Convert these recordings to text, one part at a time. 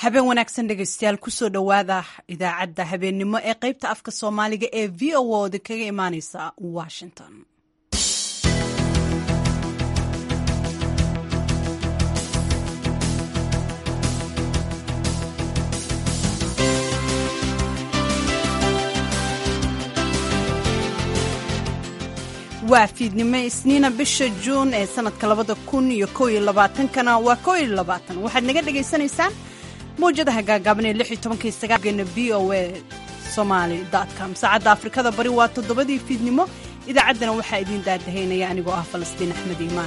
habeen wanaagsan dhegeystayaal kusoo dhowaada idaacadda habeennimo ee qaybta afka soomaaliga ee v o oda kaga imaaneysa washington waa fiidnimo isniina bisha juun ee sanadka labada kun iyo kow iyo labaatankana waa kow iyo labaatan waxaad naga dhagaysanaysaan mawjadaha gaagaaban ee lix iyo tobanka iyo sagaalgeena v o a somaali com saacadda afrikada bari waa toddobadii fiidnimo idaacaddana waxaa idiin daadahaynaya anigoo ah falastiin axmed iimaan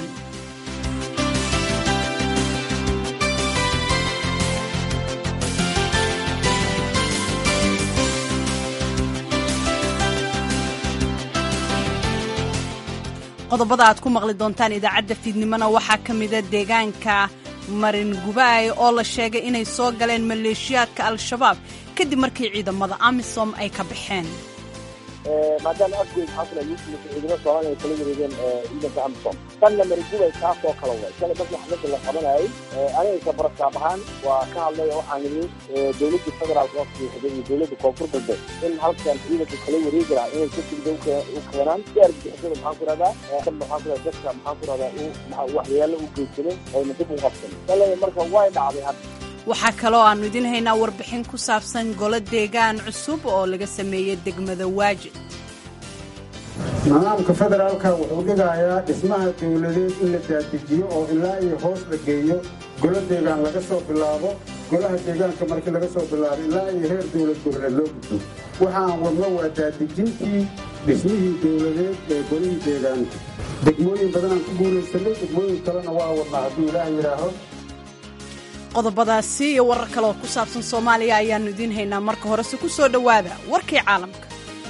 qodobada aad ku maqli doontaan idaacadda fiidnimona waxaa ka mida deegaanka marin gubaay oo la sheegay inay soo galeen maleeshiyaadka al-shabaab kadib markii ciidamada amisom ay ka baxeen maadaama afgoyd xasla yuusuf ciidamo soomaaliya ay kala wareegeen ciidanka amisom tanna marigubay kaasoo kala way shalay markii xafladda la qabanayay anigaysa baraskaab ahaan waa ka hadlay waxaan nidhi dowladda federaalka oo fiixday iyo dowladda koonfur galbeed in halkan ciidanka kala wareegi lahaa inay si degda u keenaan si argagixisada maxaan ku rahdaa maxaan ku rahdaa dadka maxaan ku rahdaa waxyeelo u geysanin ayna dib u qabsan shalay marka way dhacday hadda waxaa kaloo aannu idiin haynaa warbixin ku saabsan golo deegaan cusub oo laga sameeyey degmada waajid nidaamka federaalka wuxuu dhigayaa dhismaha dowladeed in la daadijiyo oo ilaa iyo hoos la geeyo golo deegaan laga soo bilaabo golaha deegaanka markii laga soo bilaabo ilaa iyo heer dowlad goboleed loo gudbo waxaan wadno waa daadijintii dhismihii dowladeed ee golihii deegaanka degmooyin badanaan ku guulaysanay degmooyin kalena waa wadnaa hadduu ilaah yidhaaho qodobadaasi iyo warar kale oo ku saabsan soomaaliya ayaannu idiin haynaa marka horese ku soo dhowaada warkii caalamka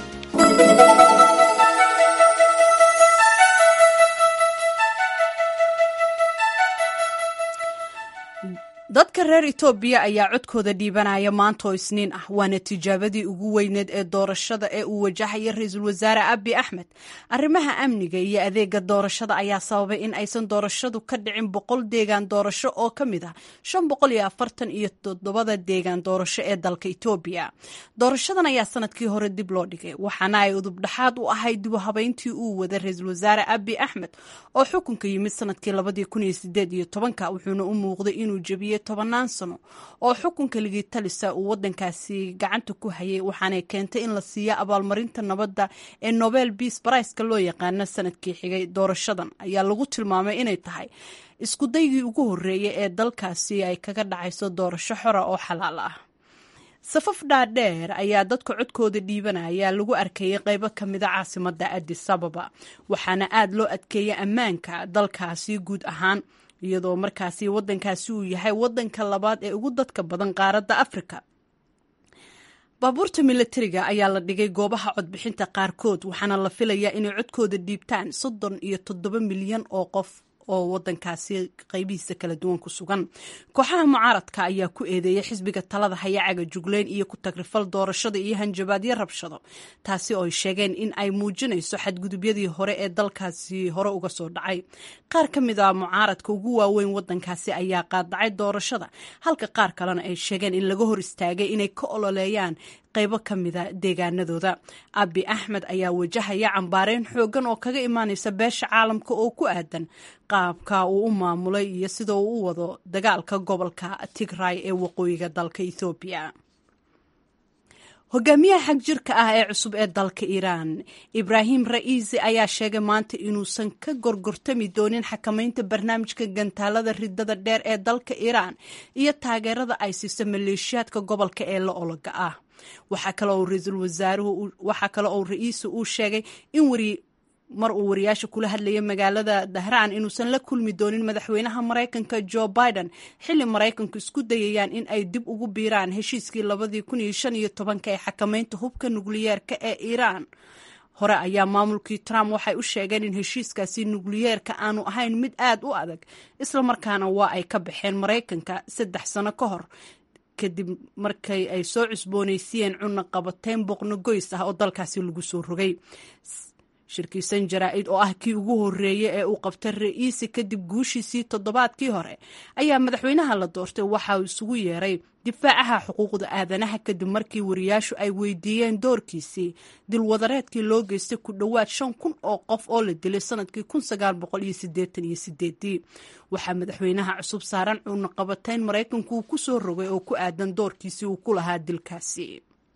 dadka reer etoobiya ayaa codkooda dhiibanaya maanta oo isniin ah waana tijaabadii ugu weyneed ee doorashada ee uu wajahaya ra-iisul wasaare abi axmed arrimaha amniga iyo adeega doorashada ayaa sababay in aysan doorashadu ka dhicin boqol deegaan doorasho oo ka mid ah shan boqol iyo afartan iyo toddobada deegaan doorasho ee dalka etoobiya doorashadan ayaa sanadkii hore dib loo dhigay waxaana ay udubdhaxaad u ahayd dibu habeyntii uu wada ra-iisul wasaare abi axmed oo xukunka yimid sanadkii labadii kun iyo sideed iyo tobanka wuxuuna u muuqday inuu jebiyey tobanaan sano oo xukunka ligii talisa uu wadankaasi gacanta ku hayay waxaanay keentay in la siiyo abaalmarinta nabadda ee nobel beas bariceka loo yaqaano sanadkii xigay doorashadan ayaa lagu tilmaamay inay tahay iskudaygii ugu horreeyay ee dalkaasi ay kaga dhacayso doorasho xora oo xalaal ah safaf dhaadheer ayaa dadka codkooda dhiibanaya lagu arkayay qaybo ka mida caasimadda adis ababa waxaana aad loo adkeeyay ammaanka dalkaasi guud ahaan iyadoo markaasi wadankaasi uu yahay wadanka labaad ee ugu dadka badan qaaradda afrika baabuurta milatariga ayaa la dhigay goobaha codbixinta qaarkood waxaana la filayaa inay codkooda dhiibtaan soddon iyo toddoba milyan oo qof oo wadankaasi qaybihiisa kala duwan ku sugan kooxaha mucaaradka ayaa ku eedeeyay xisbiga talada hayacaga jugleyn iyo ku tagrifal doorashada iyo hanjabaadyo rabshado taasi oo ay sheegeen in ay muujinayso xadgudubyadii hore ee dalkaasi hore uga soo dhacay qaar ka mid a mucaaradka ugu waaweyn wadankaasi ayaa qaadacay doorashada halka qaar kalena ay sheegeen in laga hor istaagay inay ka ololeeyaan qaybo ka mida deegaanadooda abi axmed ayaa wajahaya cambaareyn xoogan oo kaga imaanaysa beesha caalamka oo ku aadan qaabka uu u maamulay iyo sida uu u wado dagaalka gobolka tigray ee waqooyiga dalka ethoobiya hogaamiyaha xag jirka ah ee cusub ee dalka iiraan ibraahim ra'iisi ayaa sheegay maanta inuusan ka gorgortami doonin xakamaynta barnaamijka gantaalada ridada dheer ee dalka iiraan iyo taageerada ay siiso maleeshiyaadka gobolka ee la ologa ah waxaa kale oo ra-iisul wasaaruhu waxaa kale oo ra-iisu uu sheegay in wari mar uu wariyaasha kula hadlayay magaalada dahraan inuusan la kulmi doonin madaxweynaha maraykanka joe biden xilli maraykanku isku dayayaan in ay dib ugu biiraan heshiiskii labadii kun iyo shan iyo tobanka ee xakamaynta hubka nukliyeerka ee iiraan hore ayaa maamulkii trump waxay u sheegeen in heshiiskaasi nukliyeerka aanu ahayn mid aad u adag islamarkaana waa ay ka baxeen maraykanka saddex sano ka hor kadib markay ay soo cusboonaysiiyeen cunno qabateyn boqno goys ah oo dalkaasi lagu soo rogay shirkiisan jaraa-id oo ah kii ugu horreeyey ee uu qabtay ra-iisi kadib guushiisii toddobaadkii hore ayaa madaxweynaha la doortay waxa uu isugu yeeray difaacaha xuquuqda aadanaha kadib markii wariyaashu ay weydiiyeen doorkiisii dilwadareedkii loo geystay ku dhowaad shan kun oo qof oo la dilay sanadkii kun sagaal boqol iyo sideetan iyo sideedii waxaa madaxweynaha cusub saaran cuunaqabatayn maraykanku uu ku soo rogay oo ku aadan doorkiisii uu ku lahaa dilkaasi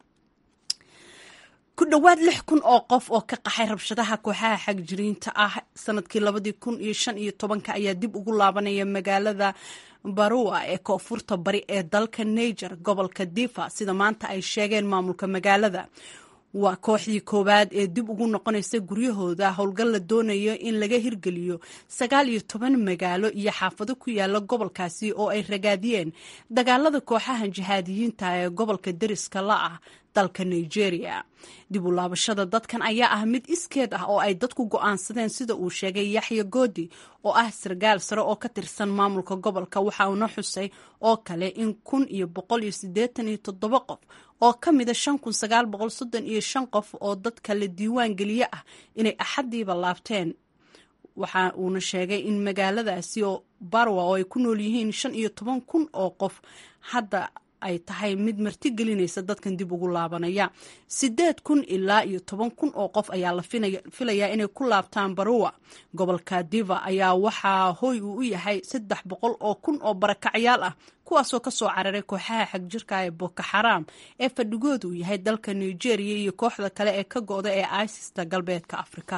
ku dhowaad lix kun oo qof oo ka qaxay rabshadaha kooxaha xagjiriinta ah sanadkii labadii kun iyo shan iyo tobanka ayaa dib ugu laabanaya magaalada barua ee koonfurta bari ee dalka niger gobolka difa sida maanta ay sheegeen maamulka magaalada waa kooxdii koowaad ee dib ugu noqonaysa guryahooda howlgal la doonayo in laga hirgeliyo sagaal iyo toban magaalo iyo xaafado ku yaala gobolkaasi oo ay ragaadiyeen dagaalada kooxaha jihaadiyiinta ee gobolka deriska la ah dalka nigeria dib u laabashada dadkan ayaa ah mid iskeed ah oo ay dadku go'aansadeen sida uu sheegay yaxya goodi oo ah sargaal sare oo ka tirsan maamulka gobolka waxa uuna xusay oo kale in kun iyo boqol iyo siddeetan iyo toddoba qof oo ka mida shan kun sagaal boqol soddon iyo shan qof oo dadka la diiwaan geliye ah inay axaddiiba laabteen waxa uuna sheegay in magaaladaasi oo barwa oo ay ku nool yihiin shan iyo toban kun oo qof hadda ay tahay mid marti gelinaysa dadkan dib ugu laabanaya sideed kun ilaa iyo toban kun oo qof ayaa la filayaa inay ku laabtaan baruwa gobolka diva ayaa waxaa hooy uu u yahay saddex boqol oo kun oo barakacyaal ah kuwaasoo kasoo cararay kooxaha xagjirka ee boko xaraam ee fadhigoodu uu yahay dalka nigeria iyo kooxda kale ee ka go-da ee isista galbeedka afrika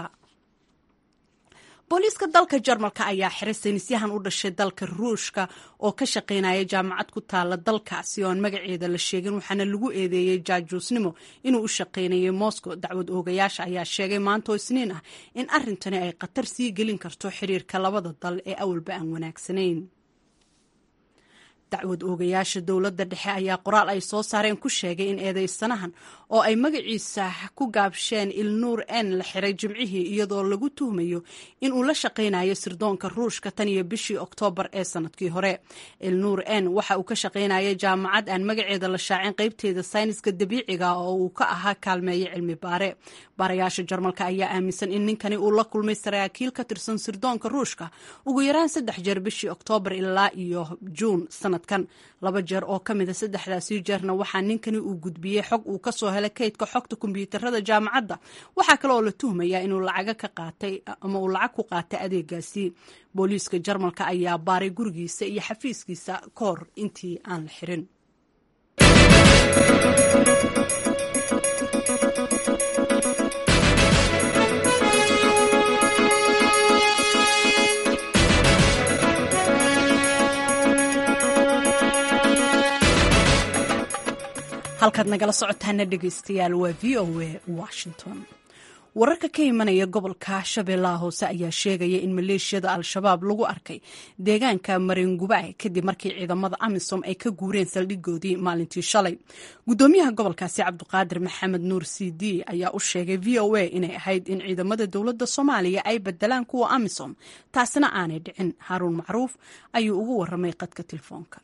booliiska dalka jarmalka ayaa xiray saynisyahan u dhashay dalka ruushka oo ka shaqaynaya jaamacad ku taala dalkaasi oo aan magaceeda la sheegin waxaana lagu eedeeyey jaajuusnimo inuu u shaqaynayay moscow dacwad oogayaasha ayaa sheegay maantoo isniin ah in arrintani ay khatar sii gelin karto xiriirka labada dal ee awalba aan wanaagsanayn dacwad oogayaasha dowladda dhexe ayaa qoraal ay soo saareen ku sheegay in eedeysanahan oo ay magaciisa ku gaabsheen ilnuur n la xiray jimcihii iyadoo lagu tuhmayo in uu la shaqaynayo sirdoonka ruushka tan iyo bishii oktoobar ee sanadkii hore ilnuur n waxa uu ka shaqaynaya jaamacad aan magaceeda la shaacin qaybteeda sayniska dabiiciga oo uu ka ahaa kaalmeeye cilmi baare baarayaasha jarmalka ayaa aaminsan in ninkani uu la kulmay saraakiil ka tirsan sirdoonka ruushka ugu yaraan saddex jeer bishii oktoobar ilaa iyo juun sanadkan laba jeer oo ka mida saddexdaasii jeerna waxaa ninkani uu gudbiyey xog uu kasoo helay kaydka xogta kombiyuutarada jaamacadda waxaa kale oo la tuhmayaa inuu lacaga ka qaatay ama uu lacag ku qaatay adeegaasi booliiska jarmalka ayaa baaray gurigiisa iyo xafiiskiisa ka hor intii aan la xirin halkaad nagala socotaana dhegeystayaal waa v o a washington wararka ka imanaya gobolka shabeellaha hoose ayaa sheegaya in maleeshiyada al-shabaab lagu arkay deegaanka maringubay kadib markii ciidamada amisom ay ka guureen saldhigoodii maalintii shalay gudoomiyaha gobolkaasi cabduqaadir maxamed nuur c d ayaa u sheegay v o a inay ahayd in ciidamada dowladda soomaaliya ay bedelaan kuwa amisom taasina aanay dhicin haruun macruuf ayuu ugu waramay qadka telefoonka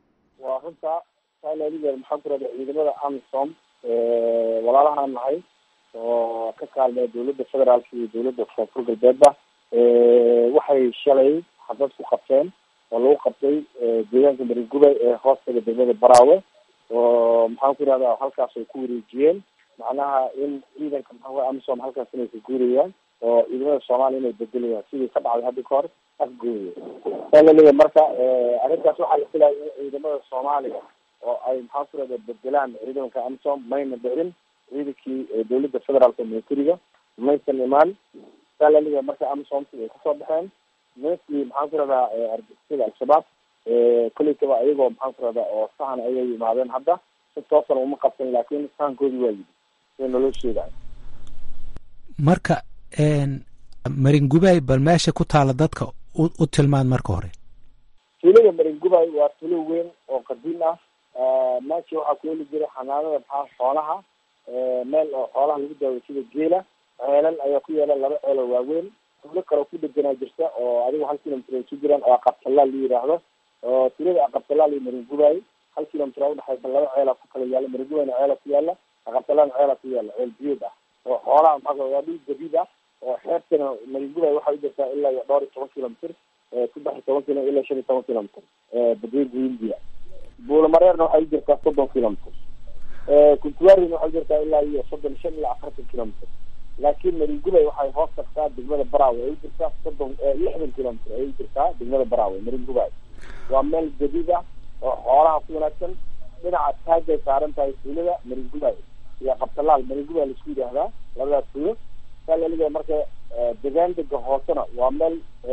maxaan ku rahda ciidamada amisom walaalahaan nahay oo ka kaalmaya dowladda federaalka iyo dowladda koonfur galbeedba waxay shalay xabad ku qabteen oo lagu qabtay deegaanka maringubay ee hoostaga degmada baraawe oo maxaan ku irahda halkaas ay ku wareejiyeen macnaha in ciidanka maxaa amisom halkaas inay ka guurayaan oo ciidamada soomaaliya inay bedelayaan sidii ka dhacday hadda kahor afgooye saa laleeyahay marka arrintaas waxaa la filaya in ciidamada soomaaliya oo ay maxaa ku rahda bedelaan ciidanka amisom mayna dhicin ciidankii dowladda federaalka militariga maysan imaan saa laleeyahay marka amisomti ay kasoo baxeen nimankii maxaan ku rahdaa argixisada al-shabaab kolleytaba ayagoo maxaan ku rahdaa oo sahan ayay yimaadeen hadda si toosan uma qabsan laakin sahankoodii waa yidi sida naloo sheegayo marka maringubay bal meesha ku taala dadka u tilmaan marka hore tuulada maringubay waa tuulo weyn oo qadiim ah meesha waxaa ku heli jiray xanaanada maxaa xoolaha meel oo xoolaha lagu daawo sida geela ceelal ayaa ku yaala laba ceel oo waaweyn tuulo kale ku deganaa jirta oo adigu hal kilomitr ay ku jiraan oo aqabtalaal la yidhaahdo oo tuulada aqabtalaal iyo maringubay hal kilomitr a udhexaysa laba ceela ku kala yaala maringubayna ceela ku yaala aqabtalaalna ceela ku yaala ceel biyood ah oo xoolaha maxaa waa dhul gabiid ah oo xeebtana marigubay waxay u jirtaa ilaa iyo dhowr iyo toban kilomitr saddex iyo toban kilo ilaa shan iyo toban kilomitr badweynta hindiya buulamareerna waxay u jirtaa soddon kilomitr kuntuwarina waxay u jirtaa ilaa iyo soddon shan ilaa afartan kilomitr laakiin marigubay waxay hoos tagtaa degmada baraawe ay u jirtaa soddon lixdan kilomitr ay u jirtaa degmada baraawe marigubay waa meel jadiid ah oo xoolaha ku wanaagsan dhinaca taagay saaran tahay tuulada marigubay iyo qabtalaal marigubay laisku yidhaahdaa labadaas tuulo saa laliga marka degaan dega hoosena waa meel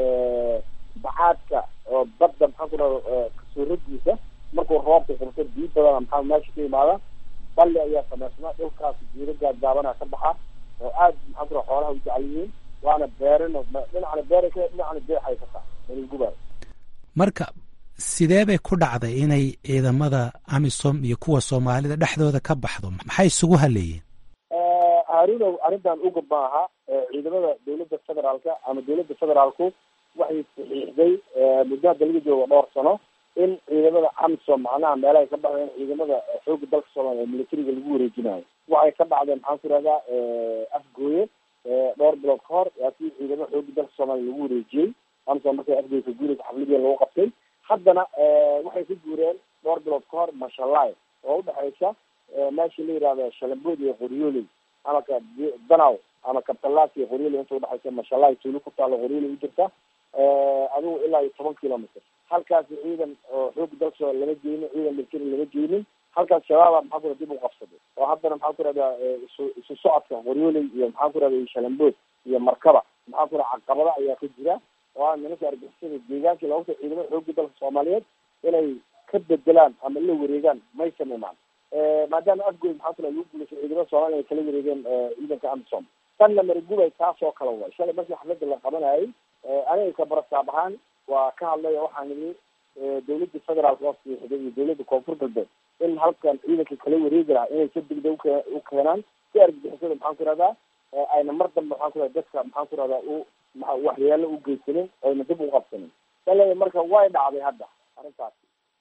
bacaadka oo badda maxaa ku dhahda kasuuradiisa markuu roobka qurto biyo badana maxaa meesha ka imaada balli ayaa samaysnaa dhulkaas geedo gaagaabana ka baxa oo aad maxaa ku dhaha xoolaha u jecel yihiin waana beerin dhinacna beera ka dhinacna beexay ka tahay marigubay marka sidee bay ku dhacday inay ciidamada amisom iyo kuwa soomaalida dhexdooda ka baxdo maxay isugu haleeyeen harunow arrintan uga maaha ciidamada dawladda federaalka ama dawladda federaalku waxay saxiixday muddo hadda laga joogo dhowr sano in ciidamada amisom macnaha meelahay ka baxdeen ciidamada xooga dalka soomaaliya ee militariga lagu wareejinayo waxay ka dhacdeen maxaan ku ihahdaa afgooye dhowr bilood ka hor waa kii ciidamada xooga dalka soomaaliya lagu wareejiyey amisom markay afgooye ka guuraysa xafladii lagu qabtay haddana waxay ka guureen dhowr bilood ka hor mashalay oo udhexaysa meesha la yihahda shalambood iyo qoryooley ama ka danaw ama kabtalaas iyo qoryooley inta udhexaysa mashalay tuulo ku taalo qoryooley u jirta adigu ilaa iyo toban kilomitr halkaasi ciidan oo xooga dalka soo lama geynin ciidan military lama geynin halkaas shabaaba maxaa ku dib u qabsaday oo haddana maxaa ku rahdaa isu isu socodka qoryooley iyo maxaa ku rahda shalambood iyo markaba maxaa ku raha caqabada ayaa ka jira oo a nimanka argixisada deegaankii loogu ta ciidamada xooga dalka soomaaliyeed inay ka bedelaan ama la wareegaan maysan imaan maadaama afgoy maxaa kula lagu guulaysa ciidamada soomaliya ay kala wareegeen ciidanka amisom tanna marigubay taasoo kale way shalay markii xafladda la qabanayay aniga kabarasaab ahaan waa ka hadlay waxaan idhi dawladda federaalka oo siixday iyo dawladda koonfur galbeed in halkan ciidanka kala wareegi lahaa inay si degdeg uke u keenaan si argagixisada maxaan ku rahdaa ayna mar dambe maxaan ku rahda dadka maxaan ku rahdaa u maa waxyeelo u geysanin oyna dib u qabsanin shalay marka way dhacday hadda arrintaas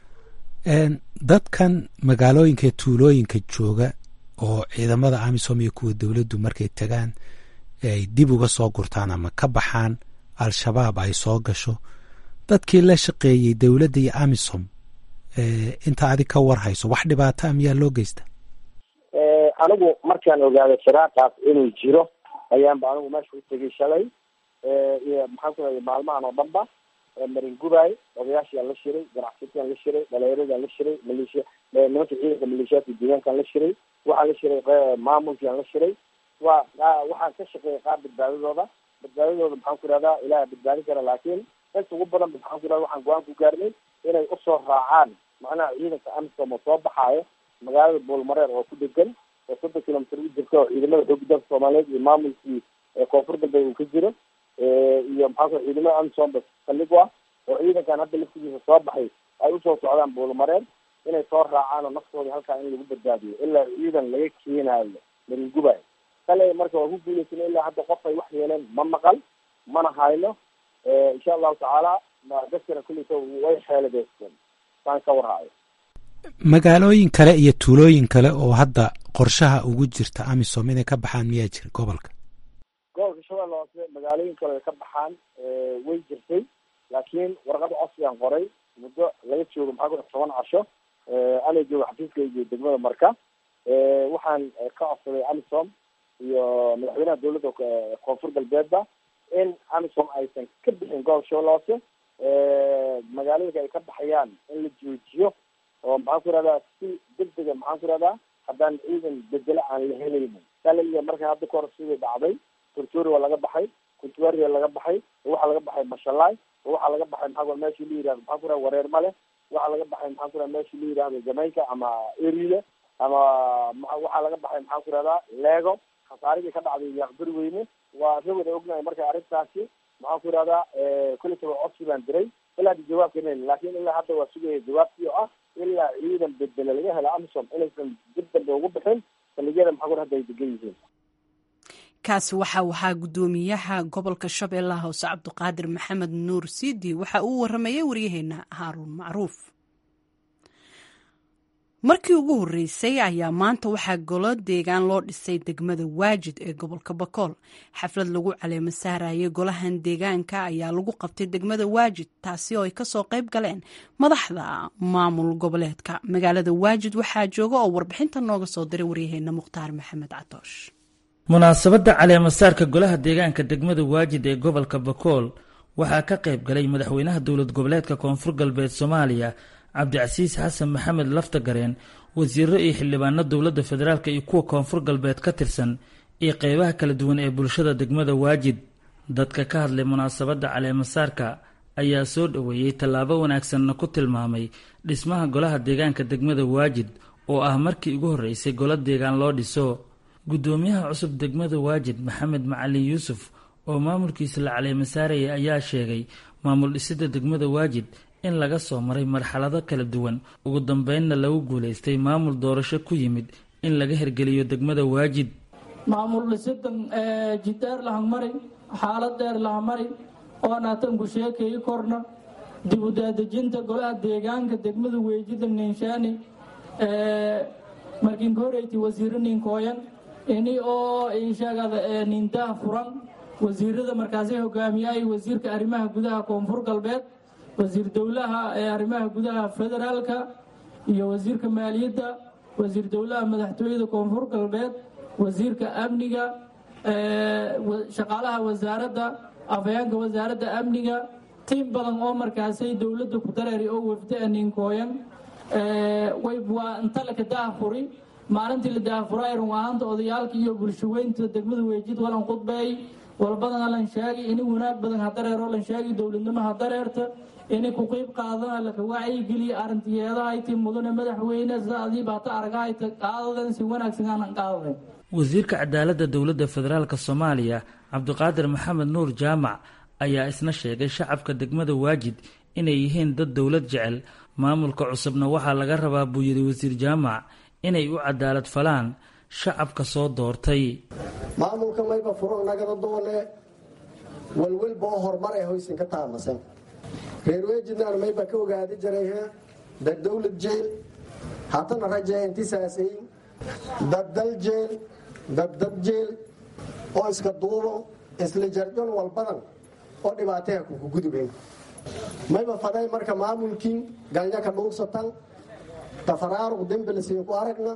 dadkan magaalooyinka tuulooyinka jooga oo ciidamada amisom iyo kuwa dowladdu markay tagaan ay dib uga soo gurtaan ama ka baxaan al-shabaab ay soo gasho dadkii la shaqeeyey dowladda iyo amisom inta adig ka war hayso wax dhibaata miyaa loo geysta anigu markaan ogaaday firaaqaas inuu jiro ayaanba anigu meesha u tegay shalay iyo maxaan ku raday maalmahan oo dhan ba maringubay odayaashiaan la shiray ganacsatiyaan la shiray dhalinyaradan la shiray maleeshiya nimanka ciidanka maleeshiyaadka deegaankaan la shiray waxaan la shiray maamulkiaan la shiray waa waxaan ka shaqeeyay qaar badbaadadooda badbaadadooda maxaan ku ihahdaa ilaah badbaadin kara laakiin inta ugu badan maxaan ku ihahda waxaan go-aan ku gaarnay inay usoo raacaan macnaha ciidanka amisom oo soo baxaayo magaalada buulmareer oo ku degan oo soddon kilomitr u jirta oo ciidamada xooga dalka soomaaliyeed iyo maamulkii koonfur galbeed uu ka jiro iyo maxaa ku ciidamada amisom ba saldhig u ah oo ciidankan hadda laftigiisa soo baxay ay usoo socdaan buulmareer inay soo raacaan oo naftooda halkaa in lagu badbaadiyo ilaa ciidan laga keenaayo maringubay kale marka waa ku guuleysana ilaa hadda qof ay wax yeeleen ma maqal mana hayno insha allahu tacaala dadkana kulleysa way xeeladeysteen saan ka warhaayo magaalooyin kale iyo tuulooyin kale oo hadda qorshaha ugu jirta amisom inay ka baxaan miyaa jira gobolka gobolka shabeelle hoose magaalooyin kale ay ka baxaan way jirtay laakiin warqada codsigaan qoray muddo laga joogo maxaa ku toban casho ana joogo xafiiska iyo degmada marka waxaan ka codsaday amisom iyo madaxweynaha dawladda koonfur galbeedba in amisom aysan ka bixin gobolka shabeelle hoose magaalooyinka ay ka baxayaan in la joojiyo oo maxaan ku ihahdaa si degdega maxaan ku ihahdaa haddaan ciidan bedelo aan la helaynin salaliga marka hadda ka hor sidii dhacday tortori waa laga baxay kuntuaria laga baxay waxaa laga baxay mashalay waxaa laga baxay maxaa meeshii la yihahdo maxaa ku ihahda wareer male waxaa laga baxay maxaa ku ihahda meeshii la yihahdo jamaica ama erile ama waxaa laga baxay maxaan ku ihahdaa lego khasaarigii ka dhacday yaaqbari weyne waa ka wada ognahay marka arrintaasi maxaan ku ihahdaa kulitaba codsi baan diray ilaa hadda jawaabka nen laakin ilaa hadda waa sugaya jawaabtii oo ah ilaa ciidan bedele laga helo amisom inaysan dib dambe ugu bixin saldhigyada maxaa ku hadda ay degan yihiin kaasi waxa waxaa guddoomiyaha gobolka shabeellaha hoose cabdiqaadir maxamed nuur siidi waxa uu waramayay waryaheena haaruun macruuf markii ugu horreysay ayaa maanta waxaa golo deegaan loo dhisay degmada waajid ee gobolka bakool xaflad lagu caleemo saarayay golahan deegaanka ayaa lagu qabtay degmada waajid taasi oo ay kasoo qayb galeen madaxda maamul goboleedka magaalada waajid waxaa jooga oo warbixinta nooga soo diray waryaheena mukhtaar maxamed catoosh munaasabadda caleemasaarka golaha deegaanka degmada waajid ee gobolka bakool waxaa ka qayb galay madaxweynaha dowlad goboleedka koonfur galbeed soomaaliya cabdicasiis xasan maxamed laftagareen wasiiro iyo xildhibaano dowladda federaalk iyo kuwa koonfur galbeed ka tirsan iyo qeybaha kala duwan ee bulshada degmada waajid dadka ka hadlay munaasabadda caleemasaarka ayaa soo dhoweeyey tallaabo wanaagsanna ku tilmaamay dhismaha golaha deegaanka degmada waajid oo ah markii ugu horreysay golo deegaan loo dhiso guddoomiyaha cusub degmada waajid maxamed macalin yuusuf oo maamulkiisa la caleemasaarayay ayaa sheegay maamul dhisidda degmada waajid in laga soo maray marxalado kala duwan ugu dambeynna lagu guulaystay maamul doorasho ku yimid in laga hergeliyo degmada waajid maamul dhisidan jidheer lahamari xaalad dheer lahamari oon atanku sheekayi korna dib u daadejinta golaha deegaanka degmada weejida ninshaani markiinka horeyti wasiiro ninkooyan ini oo ishagada nindaha furan wasiirada markaasi hogaamiyay wasiirka arrimaha gudaha koonfur galbeed wasiir dowlaha ee arrimaha gudaha federaalka iyo wasiirka maaliyadda wasiir dowlaha madaxtooyada koonfur galbeed wasiirka amniga shaqaalaha wasaaradda afhayeenka wasaaradda amniga tiim badan oo markaasay dowladda ku dareeri oo wafda ninkooyan waa inta laka daahfuri maalintii la daahfuray run ahaanta odayaalka iyo bulshaweynta degmada weejid walan khudbeey walbadan halan sheegi ini wanaag badan hadareero lan sheegi dowladnimo hadareerta ini ku qiib qaadana laka wacyigeliya arrintiyeedahayti mudane madaxweyne sida adiiba hata aragahayta qaadadan si wanaagsan aanan qaadaday wasiirka cadaaladda dowladda federaalk soomaaliya cabdiqaadir maxamed nuur jaamac ayaa isna sheegay shacabka degmada waajid inay yihiin dad dowlad jecel maamulka cusubna waxaa laga rabaa buu yidhi wasiir jaamac inay u cadaalad falaan shacabka soo doortay maamulka mayba furo nagada doone walwalba oo horumar ee hoysan ka taamasan reer weejidnaan mayba ka ogaadi jiray dad dowlad jeel hatana rajee intisaasay dad dal jeel dad dad jeel oo iska duubo isla jarjon walbadan oo dhibaataha kuku gudubeen mayba faday marka maamulkii galnya ka dhuursatan tafaraaruq dembilisiin ku aragna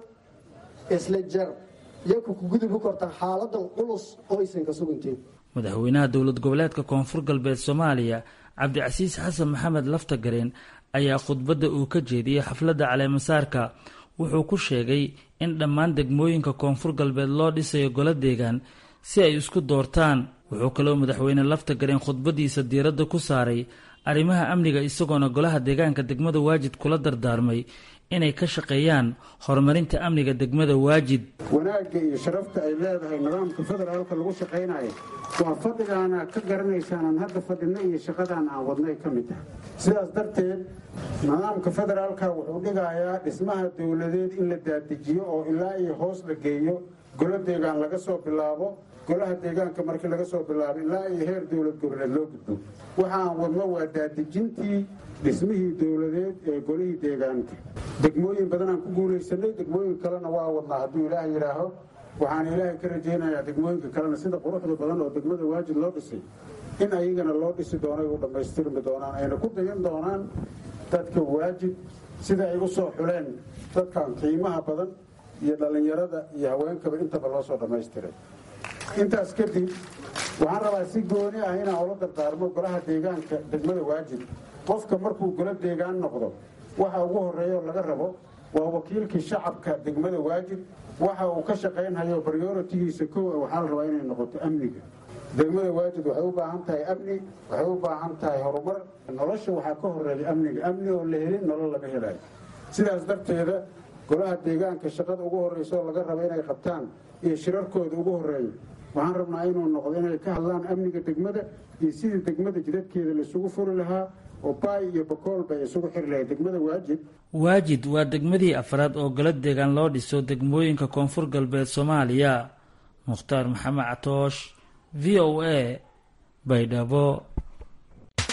isla jar yaku ku gudubi kortan xaaladan culus oo aysan ka sugantiin madaxweynaha dowlad goboleedka koonfur galbeed soomaaliya cabdicasiis xasan maxamed laftagareen ayaa khudbadda uu ka jeediyey xafladda caleemasaarka wuxuu ku sheegay in dhammaan degmooyinka koonfur galbeed loo dhisayo golo deegaan si ay isku doortaan wuxuu kaloo madaxweyne laftagareen khudbaddiisa diiradda ku saaray arrimaha amniga isagoona golaha deegaanka degmada waajid kula dardaarmay inay ka shaqeeyaan horumarinta amniga degmada waajid wanaagga iyo sharafta ay leedahay nidaamka federaalka lagu shaqaynayo waa fadhigaana ka garanaysaan aan hadda fadhina iyo shaqadaan aan wadnay ka mid tahay sidaas darteed nidaamka federaalka wuxuu dhigayaa dhismaha dowladeed in la daadijiyo oo ilaa iyo hoos la geeyo golo deegaan laga soo bilaabo golaha deegaanka markii laga soo bilaabo ilaa iyo heer dowlad goboleed loo gudbo waxaan wadno waa daadijintii dhismihii dowladeed ee golihii deegaanka degmooyin badanaan ku guulaysanay degmooyin kalena waa wadnaa hadduu ilaah yidhaaho waxaan ilaahay ka rajaynayaa degmooyinka kalena sida quruxda badan oo degmada waajid loo dhisay in ayagana loo dhisi doono ay u dhammaystirmi doonaan ayna ku dayan doonaan dadka waajid sida ay u soo xuleen dadkan qiimaha badan iyo dhallinyarada iyo haweenkaba intaba loo soo dhammaystiray intaas kadib waxaan rabaa si gooni ah inaan ula dardaarmo golaha deegaanka degmada waajid qofka markuu golo deegaan noqdo waxa ugu horeeyo laga rabo waa wakiilkii shacabka degmada waajid waxa uu ka shaqaynhayo prioritigiisa kow waxaa la rabaa inay noqoto amniga degmada waajid waxay u baahan tahay amni waxay u baahan tahay horumar nolosha waxaa ka horeeya amniga amni oo la helin nolol lama helayo sidaas darteeda golaha deegaanka shaqada ugu horreysa oo laga rabo inay qabtaan iyo shirarkooda ugu horeeya waxaan rabnaa inuu noqdo inay ka hadlaan amniga degmada iyo sidii degmada jidadkeeda laisugu furi lahaa oo baay iyo bakool bay isugu xiri lahayd degmada waajid waajid waa degmadii afraad oo golo deegaan loo dhiso degmooyinka koonfur galbeed soomaaliya mukhtaar maxamed catoosh v o a baydhabo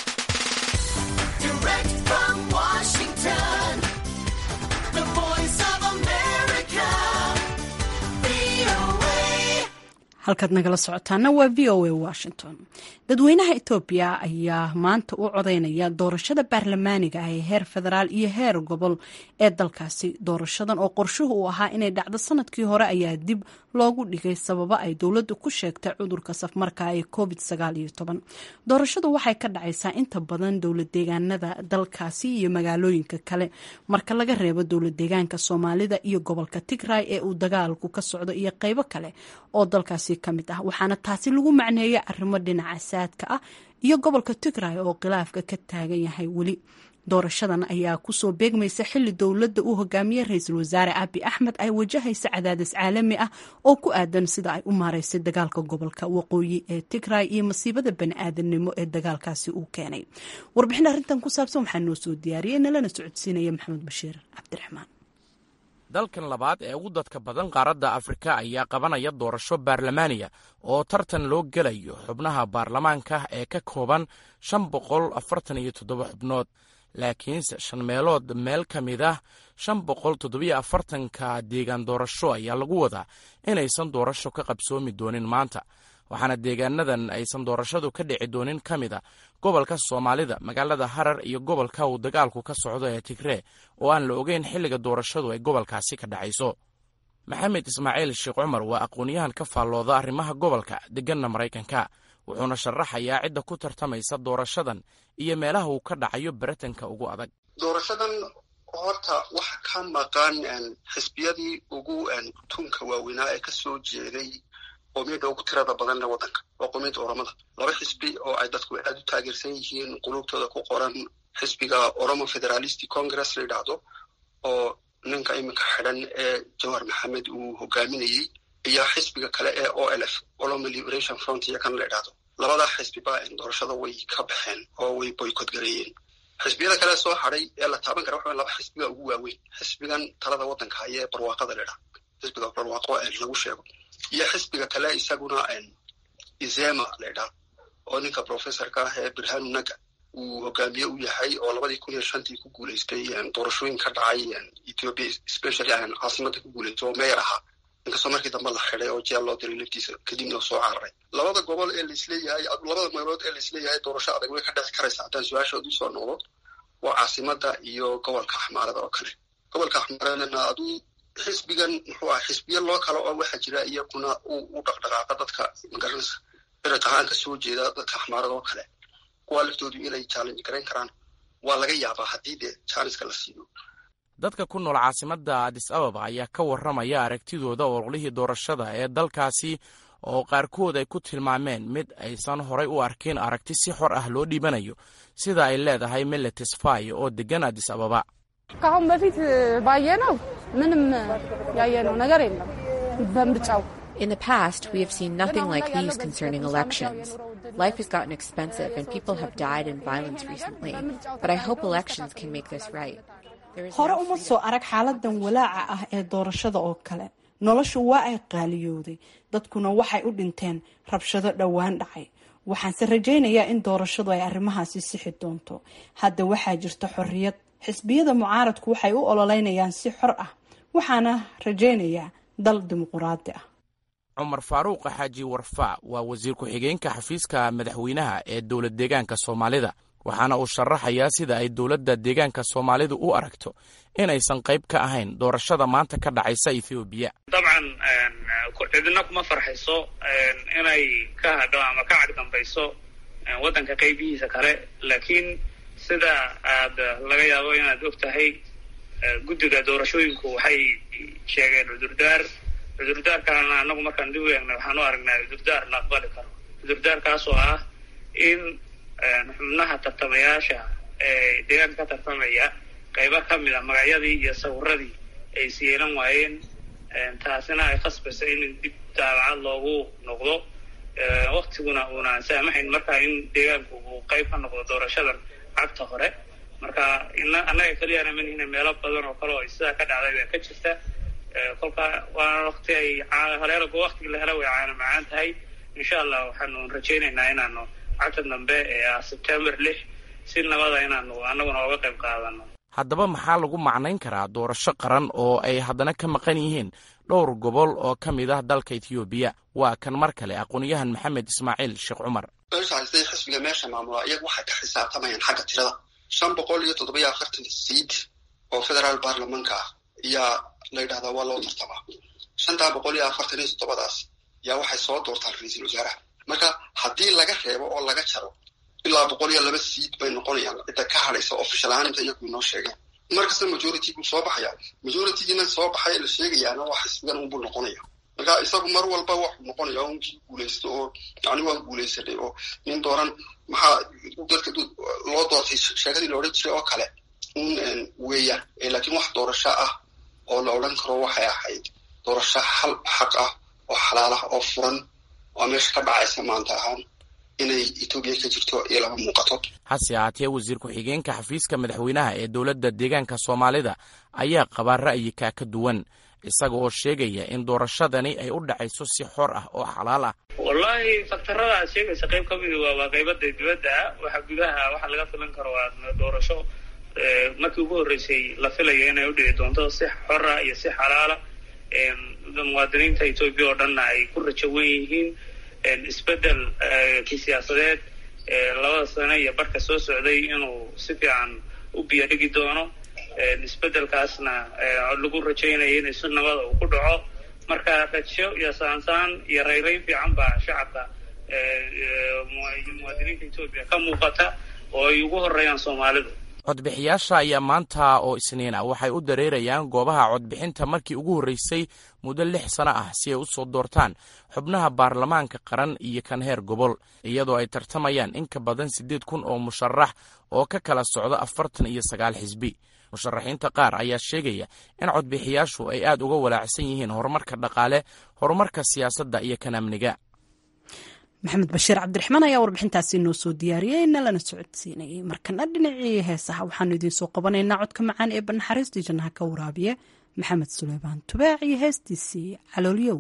Direct from Washington, the voice of halkaad nagala socotaana waa v o a washington dadweynaha etoobiya ayaa maanta u codeynaya doorashada baarlamaaniga ah ee heer federaal iyo heer gobol ee dalkaasi doorashadan oo qorshuhu uu ahaa inay dhacdo sanadkii hore ayaa dib loogu dhigay sababo ay dowladdu ku sheegtay cudurka safmarka ee covid doorashadu waxay ka dhacaysaa inta badan dowlad deegaanada dalkaasi iyo magaalooyinka kale marka laga reebo dowlad deegaanka soomaalida iyo gobolka tigray ee uu dagaalku ka socdo iyo qeybo kale oo dalkaasi kamid ah waxaana taasi lagu macneeya arrimo dhinaca saadka ah iyo gobolka tigray oo khilaafka ka taagan yahay weli doorashadan ayaa kusoo beegmaysa xili dowladda uu hogaamiyey ra-iisul wasaare abi axmed ay wajahaysa cadaadis caalami ah oo ku aadan sida ay u maareysay dagaalka gobolka waqooyi ee tigray iyo masiibada bani-aadamnimo ee dagaalkaasi uu keenay warbixin arrintan ku saabsan waxaa noo soo diyaariyey nalana socodsiinaya maxamed bashiir cabdiraxmaan dalkan labaad ee ugu dadka badan qaaradda afrika ayaa qabanaya doorasho baarlamaaniya oo tartan loo gelayo xubnaha baarlamaanka ee ka kooban shan boqol afartan iyo toddoba xubnood laakiinse shan meelood meel ka mid ah shan boqol toddobiyo afartanka deegaan doorasho ayaa lagu wadaa inaysan doorasho ka qabsoomi doonin maanta waxaana deegaanadan aysan doorashadu ka dhici doonin ka mid a gobolka soomaalida magaalada harar iyo gobolka uu dagaalku ka socdo ee tigree oo aan la ogeyn xilliga doorashadu ay gobolkaasi ka dhacayso maxamed ismaaciil sheekh cumar waa aqoon-yahan ka faallooda arrimaha gobolka deganna maraykanka wuxuuna sharaxayaa cidda ku tartamaysa doorashadan iyo meelaha uu ka dhacayo baratanka ugu adag doorashadan horta waxa ka maqan xisbiyadii ugu tunka waaweynaa ee kasoo jeeday qoomiyadda ugu tirada badanle waddanka waa qoomiyadda oromada laba xisbi oo ay dadku aad u taageersan yihiin qulubtooda ku qoran xisbiga oromo federalistic congress la yidhaahdo oo ninka iminka xidhan ee jawhar maxamed uu hogaaminayey iyo xisbiga kale ee o l f olomo liberation front iyo kan la idhaahdo labadaa xisbiba doorashada way ka baxeen oo way boycot gareeyeen xisbiyada kale soo hadhay ee la taaban kara waxa laba xisbiga ugu waaweyn xisbigan talada waddanka haya ee barwaaqada la idhaha xisbiga barwaaqo lagu sheego iyo xisbiga kale isaguna izema la idhaha oo ninka professorka ah ee birhanu naga uu hogaamiye u yahay oo labadii kun iyo shantii ku guuleystay doorashooyin ka dhacay ethiopia specially caasimada ku guuleystay oo meyer ahaa inkastoo markii dambe la xiday oo jeel loo diray laftiisa kadibna soo cararay labada gobol ee laisleeyahay labada meelood ee laisleeyahay doorasho adag way ka dhexi karaysa haddaan su-aashood usoo noqdo waa caasimada iyo gobolka axmaarada oo kale gobolka axmaaradana aduu xisbigan muxuu ah xisbiya loo kale oo waxaa jira iyaguna u dhaqdhaqaaqa dadka magaranaysa dariq ahaan ka soo jeeda dadka axmaarada oo kale kuwaa laftoodu inay challenge garayn karaan waa laga yaabaa haddii dee jaaniska la siiyo dadka ku nool caasimadda adis ababa ayaa ka warramaya aragtidooda ololihii doorashada ee dalkaasi oo qaarkood ay ku tilmaameen mid aysan horay u arkin aragti si xor ah loo dhiibanayo sida ay leedahay miletis fay oo deggan adis ababa ከአሁን በፊት ባየነው ምንም ያየነው ነገር የለም በምርጫው In the past, we have seen nothing like these concerning elections. Life has gotten expensive and people have died in violence recently, but I hope elections can make this right. hore uma soo arag xaaladan walaaca ah ee doorashada oo kale noloshu waa ay qaaliyooday dadkuna waxay u dhinteen rabshado dhowaan dhacay waxaanse rajaynayaa in doorashadu ay arrimahaasi sixi doonto hadda waxaa jirta xorriyad xisbiyada mucaaradku waxay u ololeynayaan si xor ah waxaana rajaynayaa dal dimuquraadi ah cumar faaruuq xaaji warfaa waa wasiir ku-xigeenka xafiiska madaxweynaha ee dowlad deegaanka soomaalida waxaana uu sharaxayaa sida ay dowladda deegaanka soomaalidu u aragto inaysan qayb ka ahayn doorashada maanta ka dhacaysa ethoobiya dabcan cidina kuma farxayso inay ka hadho ama ka cagdambayso waddanka qaybihiisa kale laakiin sida aad laga yaabo inaad og tahay guddiga doorashooyinku waxay sheegeen cudurdaar cudurdaarkaana anagu markaan dib u eegna waxaan u aragnaa cudurdaar la aqbali karo cudurdaarkaas oo ah in xubnaha tartamayaasha ee deegaanka ka tartamaya qaybo ka mid a magacyadii iyo sawiradii ay siyeelan waayeen taasina ay khasbaysa in dib daabacad loogu noqdo waktiguna uuna saamaxayn marka in deegaanku uu qayb ka noqdo doorashadan cagta hore marka annaga keliyana manihina meelo badan oo kale oo sidaa ka dhacday baa ka jirta kolka waa wakti ay haleelago waktigii la hela way caana macaan tahay insha allah waxaanu rajaynaynaa inaanu cagta dambe ee ah sebtembar lix si nabada inaanu annaguna oga qayb qaadano haddaba maxaa lagu macnayn karaa doorasho qaran oo ay haddana ka maqan yihiin dhowr gobol oo ka mid ah dalka ethoobiya waa kan mar kale aqoonyahan maxamed ismaaciil sheekh cumar meesha haystay xisbiga meesha maamula iyagu waxay ka xisaabtamayaan xagga tirada shan boqol iyo toddobiyo afartan siid oo federaal baarlamanka ah ayaa la yidhahdaa waa loo tartamaa shantaa boqol iyo afartan iyo toddobadaas yaa waxay soo doortaan ra-iisul wasaaraha marka haddii laga reebo oo laga jaro ilaa boqol iyo laba siid bay noqonayaan cidda ka hadhaysa official ahaan inta iyagu inoo sheegeen markasta majority buu soo baxaya majoritygiina soo baxay la sheegayaana waa xisbigan unbuu noqonaya marka isagu mar walba waxuu noqonaya unkii guulaysto oo yani waan guulaysanay oo nin dooran maxaa dadka loo doortay sheekadii la odhan jiray oo kale un weeyaan laakiin wax doorasho ah oo la odhan karo waxay ahayd doorasho hal xaq ah oo xalaal ah oo furan oo meesha ka dhacaysa maanta ahaan inay etoobiya ka jirto iyo lama muuqato hase ahaatee wasiir ku-xigeenka xafiiska madaxweynaha ee dowladda deegaanka soomaalida ayaa qabaa ra'yikaa ka duwan isaga oo sheegaya in doorashadani ay u dhacayso si xor ah oo xalaal ah wallaahi faktarada aad sheegaysa qayb ka midi waa waa qaybada dibadda ah waxa gudaha waxa laga filan karo waa doorasho markii ugu horreysay la filayo inay u dhici doonto si xora iyo si xalaala muwaadiniinta etoobiya oo dhanna ay ku rajo wen yihiin isbedel kii siyaasadeed labada sano iyo barka soo socday inuu si fiican u biyo dhigi doono isbedelkaasna lagu rajaynayo in si nabada uu ku dhaco marka rajo iyo saansaan iyo rayrayn fiican baa shacabka muwaadiniinta etoobiya ka muuqata oo ay ugu horeeyaan soomaalidu codbixiyaasha ayaa maanta oo isniin ah waxay u dareerayaan goobaha codbixinta markii ugu horreysay muddo lix sano ah si ay u soo doortaan xubnaha baarlamaanka qaran iyo kan heer gobol iyadoo ay tartamayaan in ka badan siddeed kun oo musharax oo ka kala socda afartan iyo sagaal xisbi musharaxiinta qaar ayaa sheegaya in codbixiyaashu ay aad uga walaacsan yihiin horumarka dhaqaale horumarka siyaasadda iyo kan amniga maxamed bashiir cabdiraxmaan ayaa warbixintaasi noo soo diyaariyey nalana socodsiinayay markana dhinacii heesaha waxaanu idiinsoo qabanaynaa codka macaan ee banaxariistii jannaha ka waraabiya maxamed suleymaan tubaac iyo heestiisii caloolyow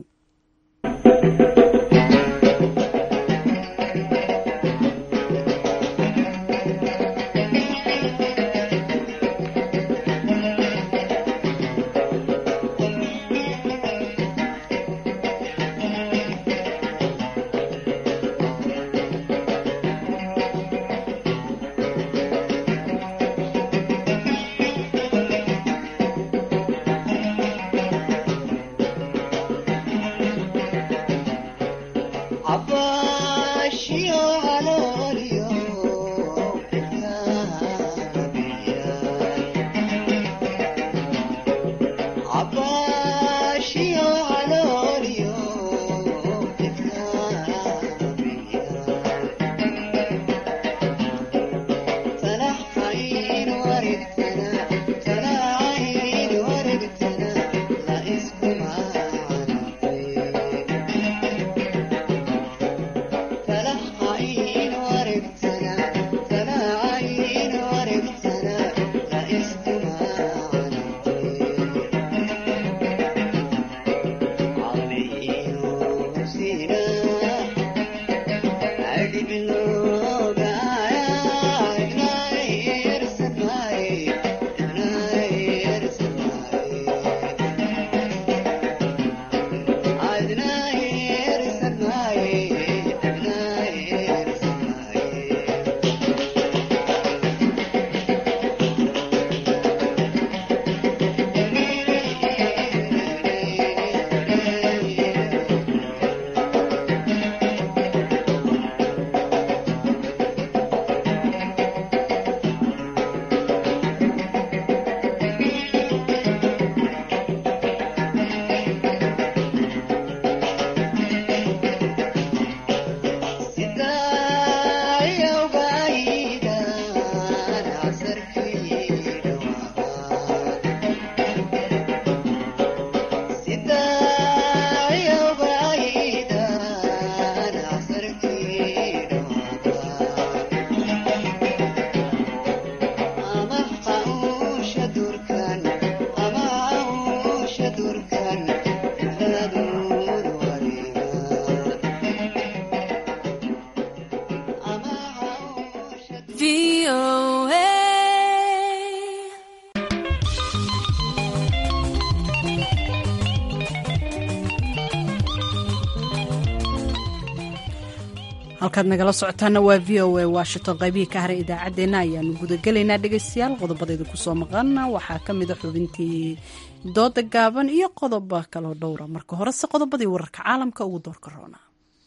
halkaad nagala socotaana waa v o a washington qaybihii ka haray idaacaddeenna ayaanu gudagelaynaa dhegaystayaal qodobadeeda kusoo maqana waxaa ka mida xubintii dooda gaaban iyo qodoba kaloo dhowra marka horese qodobadii wararka caalamka ugu doorka roona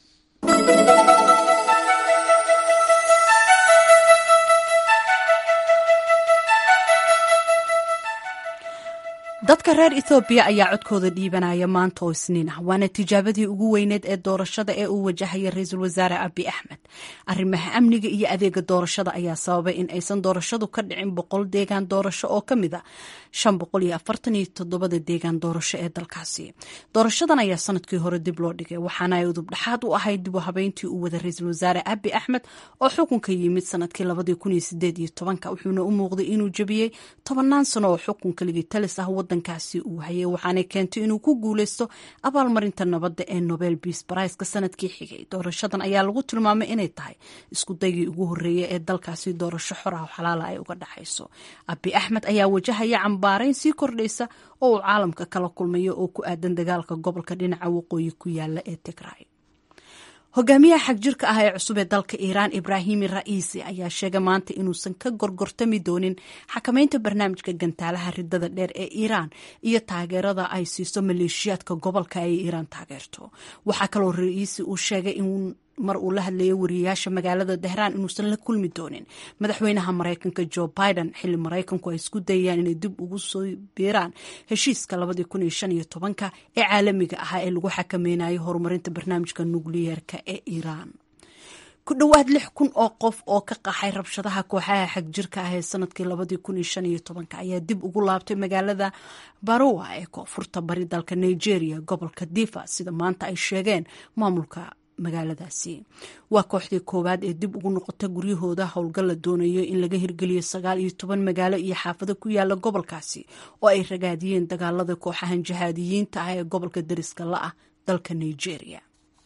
dadka reer ethoobiya ayaa codkooda dhiibanaya maanta oo isniin ah waana tijaabadii ugu weyneed ee doorashada ee uu wajahaya ra-iisul wasaare abi axmed arrimaha amniga iyo adeega doorashada ayaa sababay in aysan doorashadu ka dhicin boqol deegaan doorasho oo kamid a shan boqol iyo afartan iyo toddobada deegaan doorasho ee dalkaasi doorashadan ayaa sanadkii hore dib loo dhigay waxaana ay udub dhexaad u ahayd dib u habeyntii uu wada ra-iisul wasaare abi axmed oo xukunka yimid sanadkii labadii kun iyo sideed iyo tobanka wuxuuna u muuqday inuu jebiyey tobanaan sano oo xukunka ligitalis ah wadankaasi uu hayay waxaanay keentay inuu ku guuleysto abaalmarinta nabadda ee nobel beas baraiska sanadkii xigay doorashadan ayaa lagu tilmaamay inay tahay isku daygii ugu horreeyay ee dalkaasi doorasho xor ah oo xalaala ay uga dhexayso abi axmed ayaa wajahaya cambaarayn sii kordhaysa oo uu caalamka kala kulmayo oo ku aadan dagaalka gobolka dhinaca waqooyi ku yaala ee tigray hogaamiyaha xagjirka ah ee cusub ee dalka iiraan ibraahimi ra'iisi ayaa sheegay maanta inuusan ka gorgortami doonin xakamaynta barnaamijka gantaalaha ridada dheer ee iiraan iyo taageerada ay siiso maleeshiyaadka gobolka ay iiraan taageerto waxaa kaloo ra'iisi uu sheegay in mar uu la hadlayay wariyayaasha magaalada tehraan inuusan la kulmi doonin madaxweynaha maraykanka jo biden xilli maraykanku ay isku dayayaan inay dib ugu soo biiraan heshiiska labadii kun iyo shan iyo tobanka ee caalamiga ahaa ee lagu xakameynayo horumarinta barnaamijka nukliyeerka ee iiraan ku dhowaad lix kun oo qof oo ka qaxay rabshadaha kooxaha xagjirka ah ee sanadkii labadii kun iyo shan iyo tobanka ayaa dib ugu laabtay magaalada barowa ee koonfurta bari dalka nigeria gobolka difa sida maanta ay sheegeen maamulka magaaladaasi waa kooxdii koowaad ee dib ugu noqota guryahooda howlgal la doonayo in laga hirgeliyo sagaal iyo toban magaalo iyo xaafado ku yaala gobolkaasi oo ay ragaadiyeen dagaalada kooxahan jihaadiyiinta ah ee gobolka dariska la ah dalka nigeria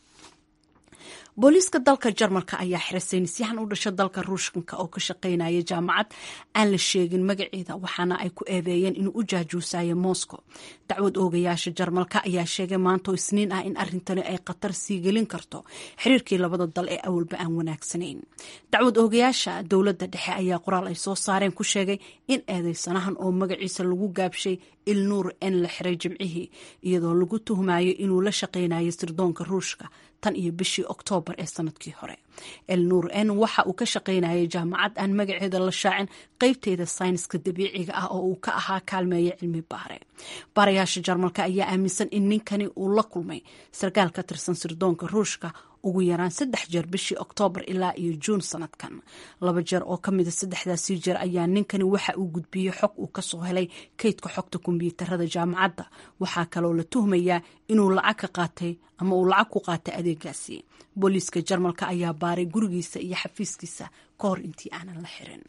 booliiska dalka jarmalka ayaa xiray saynisyahan u dhasha dalka ruushkanka oo ka shaqeynaya jaamacad aan la sheegin magaceeda waxaana ay ku eedeeyeen inuu u jaajuusayo moscow dacwad oogayaasha jarmalka ayaa sheegay maantoo isniin ah in arrintani ay khatar sii gelin karto xiriirkii labada dal ee awalba aan wanaagsanayn dacwad oogayaasha dowladda dhexe ayaa qoraal ay soo saareen ku sheegay in eedeysanahan oo magaciisa lagu gaabshay ilnuur en la xiray jimcihii iyadoo lagu tuhmayo inuu la shaqeynayo sirdoonka ruushka tan iyo bishii oktoobar ee sanadkii hore elnuur en waxa uu ka shaqeynayay jaamacad aan magaceeda la shaacin qeybteeda sayniska dabiiciga ah oo uu ka ahaa kaalmeeya cilmi baare baarayaasha jarmalka ayaa aaminsan in ninkani uu la kulmay sarkaal ka tirsan sirdoonka ruushka ugu yaraan saddex jeer bishii oktoobar ilaa iyo juun sanadkan laba jeer oo ka mida saddexdaasii jeer ayaa ninkani waxa uu gudbiyey xog uu kasoo helay kaydka xogta kombyuutarada jaamacadda waxaa kaloo la tuhmayaa inuu lacag ka qaatay ama uu lacag ku qaatay adeegaasi booliiska jarmalka ayaa baaray gurigiisa iyo xafiiskiisa ka hor intii aanan la xirin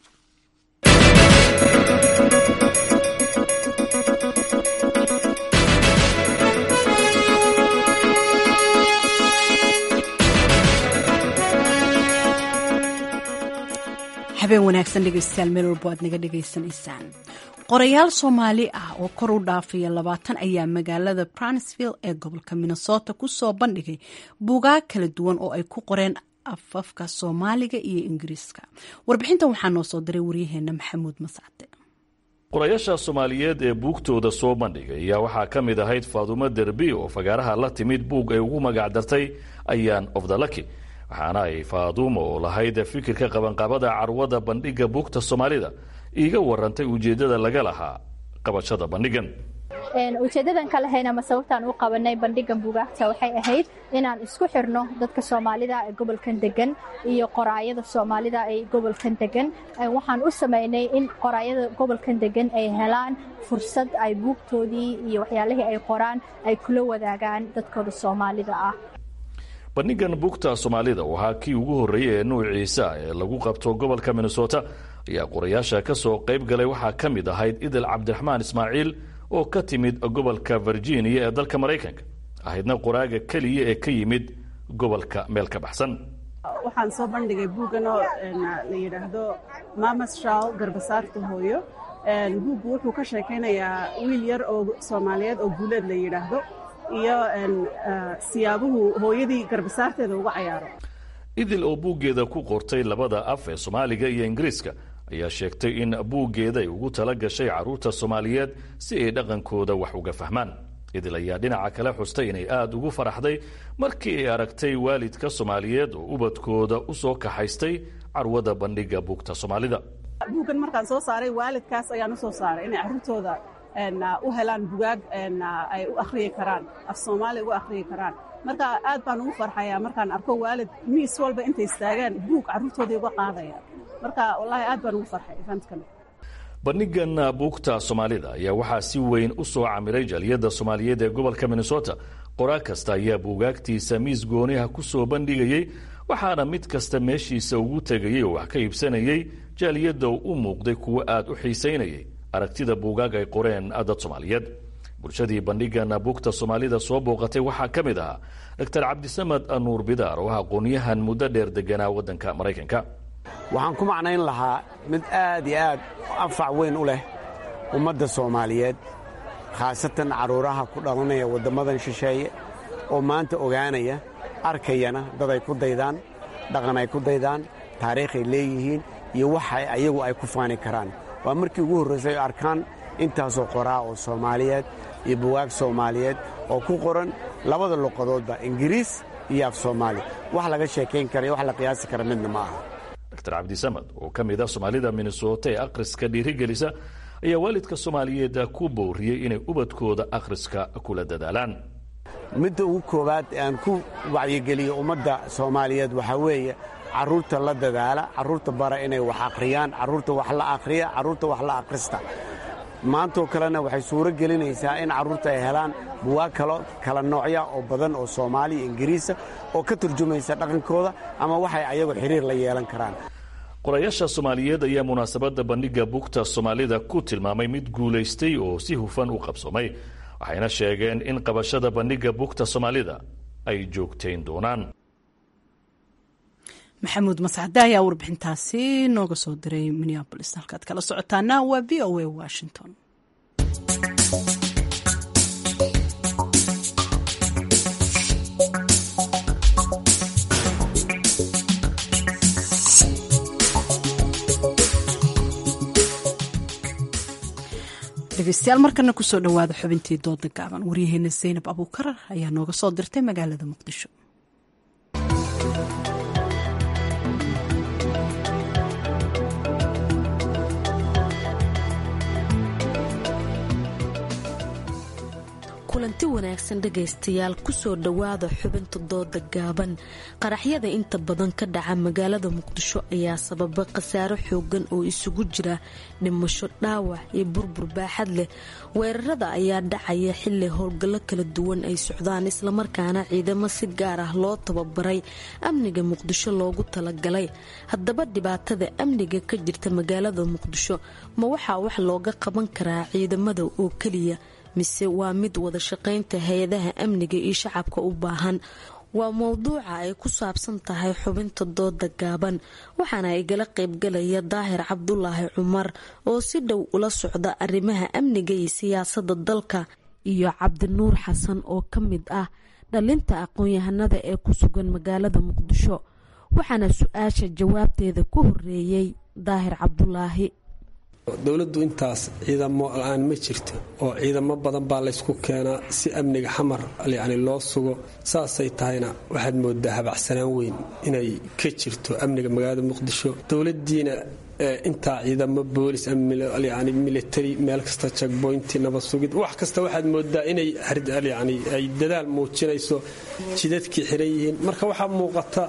habeen wanaagsan dhegeystayaal meel walbo aad naga dhegaysanaysaan qorayaal soomaali ah oo kor u dhaafaya labaatan ayaa magaalada bransville ee gobolka minnesota ku soo bandhigay buugaag kala duwan oo ay ku qoreen afafka soomaaliga iyo ingiriiska warbixintan waxaa noo soo diray waryaheena maxamuud mascade qorayaasha soomaaliyeed ee buugtooda soo bandhigay ayaa waxaa ka mid ahayd faadumo derbi oo fagaaraha la timid buug ay ugu magac dartay ayaan of the lucky waxaana ay faadumo oo lahayd fikirka qabanqabada carwada bandhigga buugta soomaalida iiga warantay ujeeddada laga lahaa qabashada bandhigan ujeedadan ka lahayn ama sababtaan u qabanay bandhigan buugaagta waxay ahayd inaan isku xirno dadka soomaalida ee gobolkan degan iyo qoraayada soomaalida ee gobolkan degan waxaan u samaynay in qoraayada gobolkan degan ay helaan fursad ay buugtoodii iyo waxyaalihii ay qoraan ay kula wadaagaan dadkooda soomaalida ah bandhigan buugta soomaalida waxaa kii ugu horreeyey ee nuuciisa ee lagu qabto gobolka minnesota ayaa qorayaasha ka soo qayb galay waxaa ka mid ahayd idil cabdiraxmaan ismaaciil oo ka timid gobolka virginia ee dalka maraykanka ahaydna qoraaga keliya ee ka yimid gobolka meel ka baxsan waxaan soo bandhigay buuggan oo la yidhaahdo mamas shaal garbasaarta hooyo buuggu wuxuu ka sheekaynayaa wiil yar oo soomaaliyeed oo guuleed la yidhaahdo iyo siyaabuhu hooyadii garbasaarteeda uga cayaaro idil oo buuggeeda ku qortay labada af ee soomaaliga iyo ingiriiska ayaa sheegtay in buuggeeda ay ugu tala gashay carruurta soomaaliyeed si ay dhaqankooda wax uga fahmaan idil ayaa dhinaca kale xustay inay aada ugu faraxday markii ay aragtay waalidka soomaaliyeed oo ubadkooda u soo kaxaystay carwada bandhiga buugta soomaalida buuggan markaan soo saaray waalidkaas ayaan u soo saaray inay carruurtooda u helaan bugaag ay u akhriyi karaan af soomaali ugu akhriyi karaan marka aad baan ugu farxayaa markaan arko waalid miis walba intay istaagaan buug carruurtooday uga qaadaya marka wallaahi aad baan ugu farxay eventkan bandhigan buugta soomaalida ayaa waxaa si weyn u soo camiray jaaliyadda soomaaliyeed ee gobolka minnesota qoraa kasta ayaa buugaagtiisa miis gooniha ku soo bandhigayey waxaana mid kasta meeshiisa ugu tegayey oo wax ka iibsanayey jaaliyadda u muuqday kuwo aad u xiisaynayay aragtida buugaag ay qoreen dad soomaaliyeed bulshadii bandhigan buugta soomaalida soo booqatay waxaa ka mid ahaa doctor cabdisamad nuur bidaar oo ah aqoonyahan muddo dheer deganaa waddanka maraykanka waxaan ku macnayn lahaa mid aad iyo aad anfac weyn u leh ummadda soomaaliyeed khaasatan carruuraha ku dhalanaya waddammadan shisheeye oo maanta ogaanaya arkayana dad ay ku daydaan dhaqan ay ku daydaan taariikhay leeyihiin iyo waxa ayagu ay ku faani karaan waa markii ugu horraysay oo arkaan intaasoo qoraa oo soomaaliyeed iyo buwaag soomaaliyeed oo ku qoran labada luqadoodba ingiriis iyo af soomaali wax laga sheekayn kara iyo wax la qiyaasi kara midna ma aha dr cabdisamad oo ka mid ah soomaalida minnesota ee akhriska dhiirigelisa ayaa waalidka soomaaliyeed ku booriyey inay ubadkooda akhriska kula dadaalaan midda ugu koowaad aan ku wacyigeliyo ummadda soomaaliyeed waxaa weeye carruurta la dadaala carruurta bara inay wax akhriyaan carruurta wax la akhriya carruurta wax la akhrista maantoo kalena waxay suuro gelinaysaa in carruurta ay helaan buwaag kalo kala noocya oo badan oo soomaaliya ingiriisa oo ka turjumaysa dhaqankooda ama waxay ayagu xiriir la yeelan karaan qorayaasha soomaaliyeed ayaa munaasabadda bandhigga buugta soomaalida ku tilmaamay mid guulaystay oo si hufan u qabsoomay waxayna sheegeen in qabashada bandhigga buugta soomaalida ay joogtayn doonaan maxamuud mascade ayaa warbixintaasi nooga soo diray minneabolis halkaad kala socotaana waa v o a washington dhegeystayaal markana kusoo dhowaada xubintii dooda gaaban waryaheena zaynab abuukarar ayaa nooga soo dirtay magaalada muqdisho kulanti wanaagsan dhegaystayaal kusoo dhowaada xubinta dooda gaaban qaraxyada inta badan ka dhaca magaalada muqdisho ayaa sababa khasaaro xoogan oo isugu jira dhimasho dhaawac iyo burbur baaxad leh weerarada ayaa dhacaya xili howlgallo kala duwan ay socdaan islamarkaana ciidamo si gaar ah loo tababaray amniga muqdisho loogu talagalay haddaba dhibaatada amniga ka jirta magaalada muqdisho ma waxaa wax looga qaban karaa ciidamada oo keliya mise waa mid wada shaqaynta hay-adaha amniga iyo shacabka u baahan waa mowduuca ay ku saabsan tahay xubinta dooda gaaban waxaana igala qaybgalaya daahir cabdulaahi cumar oo si dhow ula socda arrimaha amniga iyo siyaasada dalka iyo cabdinuur xasan oo ka mid ah dhalinta aqoon-yahanada ee ku sugan magaalada muqdisho waxaana su-aasha jawaabteeda ku horeeyey daahir cabdulaahi dowladdu intaas ciidamo la-aan ma jirto oo ciidamo badan baa laysku keenaa si amniga xamar yacni loo sugo saasay tahayna waxaad moodaa habacsanaan weyn inay ka jirto amniga magaalada muqdisho dowladdiina intaa ciidamo boolis yani military meel kasta jagboynti nabad sugid wax kasta waxaad moodaa inay yani ay dadaal muujinayso jidadkii xiran yihiin marka waxaa muuqata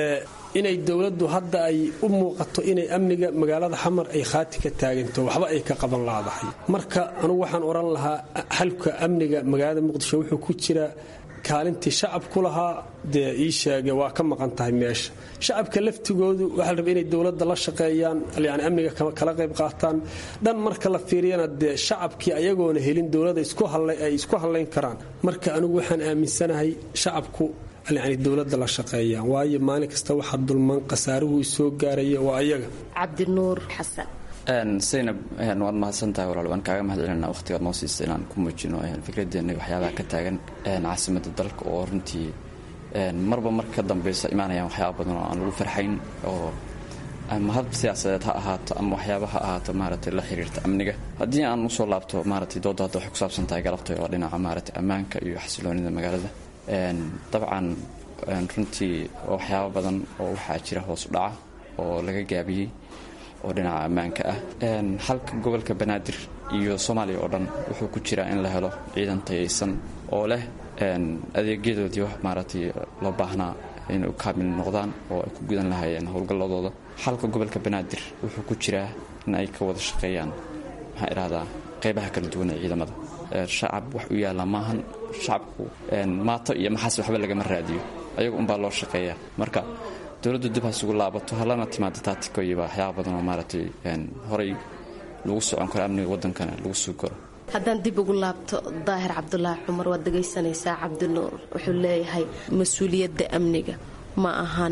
inay dowladdu hadda ay u muuqato inay amniga magaalada xamar ay khaati ka taaganto waxba ay ka qaban laadahay marka anugu waxaan odhan lahaa xalka amniga magaalada muqdisho wuxuu ku jiraa kaalintii shacabku lahaa dee ii sheege waa ka maqan tahay meesha shacabka laftigoodu waxaa la raba inay dowladda la shaqeeyaan yani amniga kala qayb qaataan dhan marka la fiiriyana dee shacabkii ayagoona helin dowladda ay isku hadlayn karaan marka anigu waxaan aaminsanahay shacabku yani dowladda la shaqeeyaan waayo maalin kasta waxaa dulman khasaaruhu soo gaaraya waa ayaga cabdinuur xasan saynab waad mahadsantahay walaal waan kaaga mahad celina waqhtigaad noo siista inaan ku muujino fikradeena waxyaabaha ka taagan caasimada dalka oo runtii marba marka ka dambeysa imaanayaan waxyaaba badan oo aan lagu farxayn oo ama hab siyaasadeed ha ahaato ama waxyaaba ha ahaato maaragtay la xiriirta amniga haddii aan usoo laabto maaragtay dooda hadda waxay ku saabsan tahay galabtay oo dhinaca maaragtay ammaanka iyo xasiloonida magaalada dabcan runtii waxyaaba badan oo waxaa jira hoos u dhaca oo laga gaabiyey oo dhinaca ammaanka ah halka gobolka banaadir iyo soomaaliya oo dhan wuxuu ku jiraa in la helo ciidan tayaysan oo leh adeegyadoodii wax maaragtay loo baahnaa inay u kaamil noqdaan oo ay ku gudan lahaayeen howlgalladooda halka gobolka banaadir wuxuu ku jiraa in ay ka wada shaqeeyaan maxaan idhahdaa qaybaha kala duwan ee ciidamada shacab wax u yaalla maahan shacabku maato iyo maxaas waxba lagama raadiyo ayaga unbaa loo shaqeeya marka dowladdu dib hasugu laabato halana timaado taatikoyiba waxyaaba badan oo maaragtay horay lagu socon karo amniga waddankana lagu sugi karo haddaan dib ugu laabto daahir cabdulaahi cumar waad dhegaysanaysaa cabdinuur wuxuu leeyahay mas-uuliyadda amniga ma ahan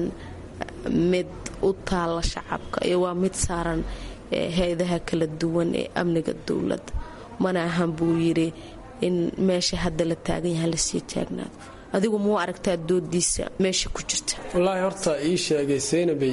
mid u taalla shacabka iyo waa mid saaran hay-adaha kala duwan ee amniga dowladda mana ahan buu yidhi in meesha hadda la taagan yahay lasii taagnaado adigu muu aragtaa doodiisa meesha ku jirta wallaahi horta ii sheegay saynabay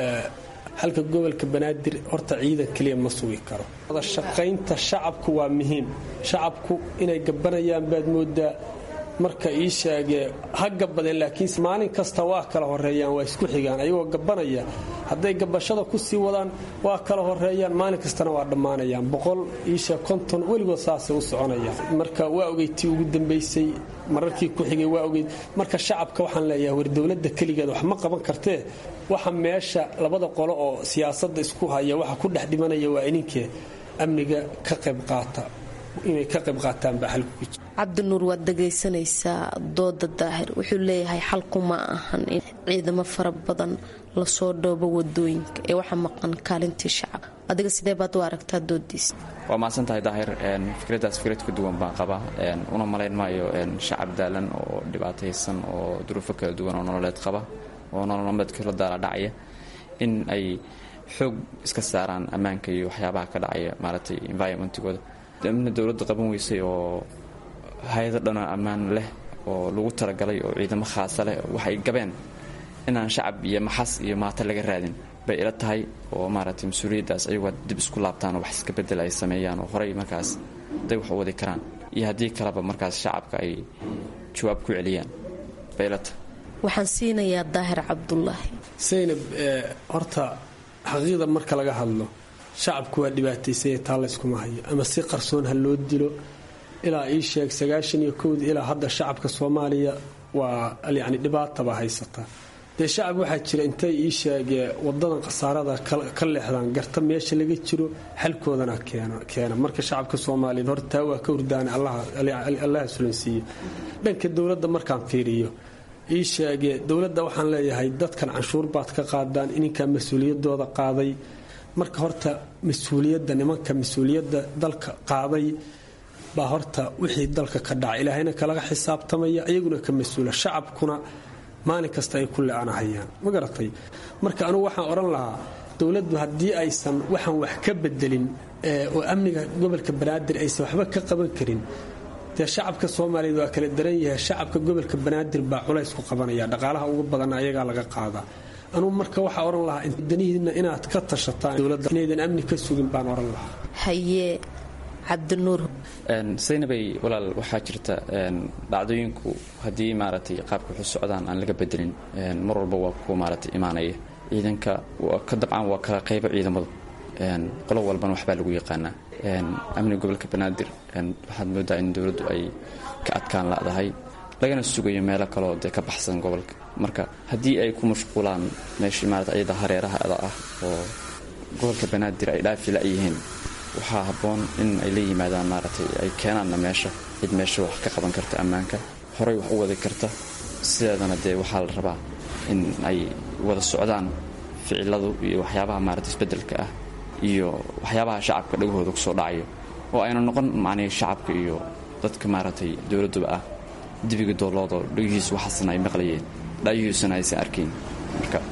halka gobolka banaadir horta ciidan keliya ma sugi karo shaqaynta shacabku waa muhiim shacabku inay gabanayaan baad moodaa marka ii sheegee ha gabadeen laakiin maalin kasta waa kala horeeyaan waa isku xigaan ayagoo gabanaya hadday gabashada ku sii wadaan waa kala horeeyaan maalin kastana waa dhammaanayaan boqol iisheeg konton weligood saasay u soconayaan marka waa ogeytii ugu dambaysay mararkii ku xigay waa ogeyd marka shacabka waxaan leeyahay war dowladda keligeed wax ma qaban kartee waxa meesha labada qolo oo siyaasadda isku haya waxa ku dhex dhimanaya waa ininkee amniga ka qayb qaata inay ka qayb qaataan baa xalku ku jira cabdinuur waad dhagaysanaysaa dooda daahir wuxuu leeyahay xalku ma ahan in ciidamo fara badan lasoo dhoobo wadooyinka ee waxa maqan kaalintii shacab adiga sidee baad u aragtaa doodiisa waa mahadsan tahay daahir fikraddaas fikrad ka duwan baan qabaa una malayn maayo shacab daalan oo dhibaataysan oo duruufo kala duwan oo nololeed qaba oo nololmameedka la daala dhacaya in ay xoog iska saaraan ammaanka iyo waxyaabaha ka dhacaya maaragtay environmentigooda amna dowladda qaban weysay oo hay-ado dhanoo ammaan leh oo lagu talagalay oo ciidamo khaasa leh waxay gabeen inaan shacab iyo maxas iyo maato laga raadin bay ila tahay oo maaragtay mas-uuliyaddaas ayagoo dib isku laabtaan oo wax iska bedel ay sameeyaan oo horey markaas day wax u wadi karaan iyo haddii kaleba markaas shacabka ay jawaab ku celiyaan bay ila tahay waxaan siinayaa daahir cabdulaahi saynab horta xaqiiqda marka laga hadlo shacabku waa dhibaataysanya taa layskuma hayo ama si qarsoon ha loo dilo ilaa ii sheeg sagaashan iyo kowdii ilaa hadda shacabka soomaaliya waa yacni dhibaataba haysataa dee shacab waxaa jira intay ii sheegee wadadan khasaarada ka leexdaan garta meesha laga jiro xalkoodana keena marka shacabka soomaaliyeed horta taa waa ka hurdaana allaha sulansiiye dhanka dowladda markaan fiiriyo ii sheegee dowladda waxaan leeyahay dadkan canshuur baad ka qaadaan ininkaa mas-uuliyadooda qaaday marka horta mas-uuliyadda nimanka mas-uuliyadda dalka qaaday baa horta wixii dalka ka dhaca ilaahayna kalaga xisaabtamaya iyaguna ka mas-uula shacabkuna maalin kasta ay ku le-anahayaan ma garatay marka anugu waxaan odhan lahaa dowladdu haddii aysan waxaan wax ka bedelin oo amniga gobolka banaadir aysan waxba ka qaban karin dee shacabka soomaaliyeed waa kala daran yahay shacabka gobolka banaadir baa culays ku qabanaya dhaqaalaha ugu badan ayagaa laga qaadaa anugu marka waxaa odhan lahaa danihiina inaad ka tashataan dowladda inaydan amni ka sugin baan odhan lahaa haye cabdinuur saynabay walaal waxaa jirta dhacdooyinku haddii maaragtay qaabka waxu socdaan aan laga bedelin mar walba waa kuwa maaragtay imaanaya ciidanka ka dabcan waa kala qaybo ciidamadu qolo walbana waxbaa lagu yaqaanaa amniga gobolka banaadir waxaad moodaa in dowladdu ay ka adkaan ladahay lagana sugayo meelo kaleoo dee ka baxsan gobolka marka haddii ay ku mashquulaan meeshii maarata ayada hareeraha ada ah oo gobolka banaadir ay dhaafi la-yihiin waxaa habboon in ay la yimaadaan maaragtay ay keenaanna meesha cid meesha wax ka qaban karta ammaanka horey wax u wadi karta sideedana dee waxaa la rabaa in ay wada socdaan ficiladu iyo waxyaabaha maarata isbeddelka ah iyo waxyaabaha shacabka dhagahooda kusoo dhacayo oo ayna noqon macnii shacabka iyo dadka maaragtay dowladduba ah dibiga dooloodo dhagihiisu waxaasna ay maqlayeen dhayihiisuna aysan arkayn marka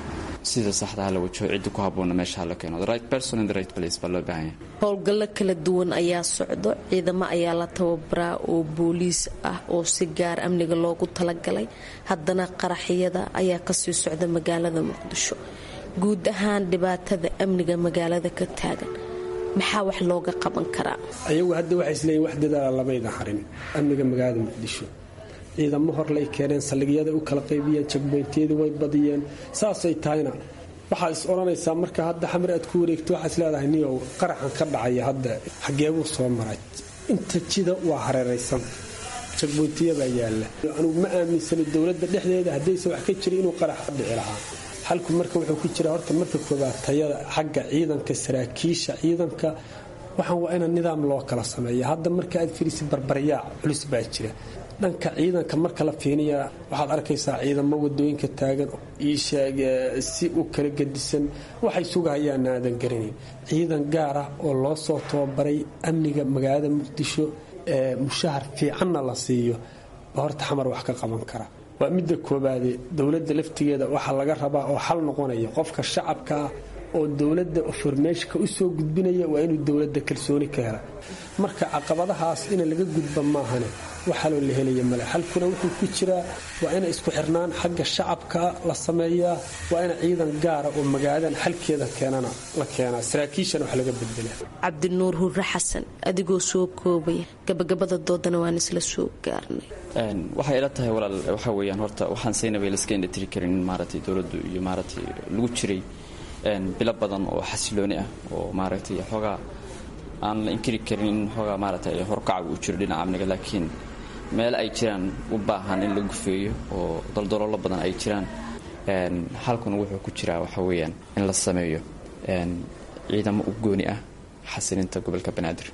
sida saxda ha la wajaho cidda ku habboonna meesha ha la keeno the right person in the right place baa loo baahan yahay howlgallo kala duwan ayaa socdo ciidamo ayaa la tababaraa oo booliis ah oo si gaar amniga loogu talagalay haddana qaraxyada ayaa kasii socda magaalada muqdisho guud ahaan dhibaatada amniga magaalada ka taagan maxaa wax looga qaban karaa ayagu hadda waxay isleeyiin wax dadaala lamayda harin amniga magaalada muqdisho ciidamo horlay keeneen saldhigyada u kala qaybiyeen jagboyntiyadii way badiyeen saasay tahayna waxaad is odhanaysaa marka hadda xamar aad ku wareegto waxaad is leedahay niyow qaraxan ka dhacaya hadda xageebuu soo maray inta jida waa hareeraysan jagboyntiyabaa yaalla anugu ma aaminsani dowladda dhexdeeda haddayse wax ka jira inuu qarax ka dhici lahaa xalku marka wuxuu ku jiraa horta marka koobaad tayada xagga ciidanka saraakiisha ciidanka waxaan waa ina nidaam loo kala sameeya hadda marka aad firisid barbaryaac culus baa jira dhanka ciidanka marka la fiiniya waxaad arkaysaa ciidamo wadooyinka taagan iisheeg si u kala gedisan waxay sugahayaan aadan garanayn ciidan gaar ah oo loo soo tababaray amniga magaalada muqdisho ee mushahar fiicanna la siiyo ba horta xamar wax ka qaban kara waa midda koobaade dowladda laftigeeda waxaa laga rabaa oo xal noqonaya qofka shacabka ah oo dowladda formeeshka u soo gudbinaya waa inuu dowladda kalsooni ka hela marka caqabadahaas ina laga gudba maahane waxaloo la helaya male xalkuna wuxuu ku jiraa waa ina isku xirnaan xagga shacabka la sameeyaa waa ina ciidan gaara oo magaaladan xalkeeda keenana la keenaa saraakiishana wax laga bedela cabdinuur hurre xasan adigoo soo koobaya gabagabada doodana waan isla soo gaarnay waxay ila tahay walaal waxa weeyaan horta waxaan saynaba laska indhatiri karin in maaragtay dowladdu iyo maaragtay lagu jiray bilo badan oo xasilooni ah oo maaragtay xoogaa aan la inkiri karin in xoogaa maaragtay horkaca uu jiro dhinaca amniga laakiin meel ay jiraan u baahan in la gufeeyo oo daldaloolo badan ay jiraan halkuna wuxuu ku jiraa waxa weeyaan in la sameeyo ciidamo u gooni ah xasilinta gobolka banaadir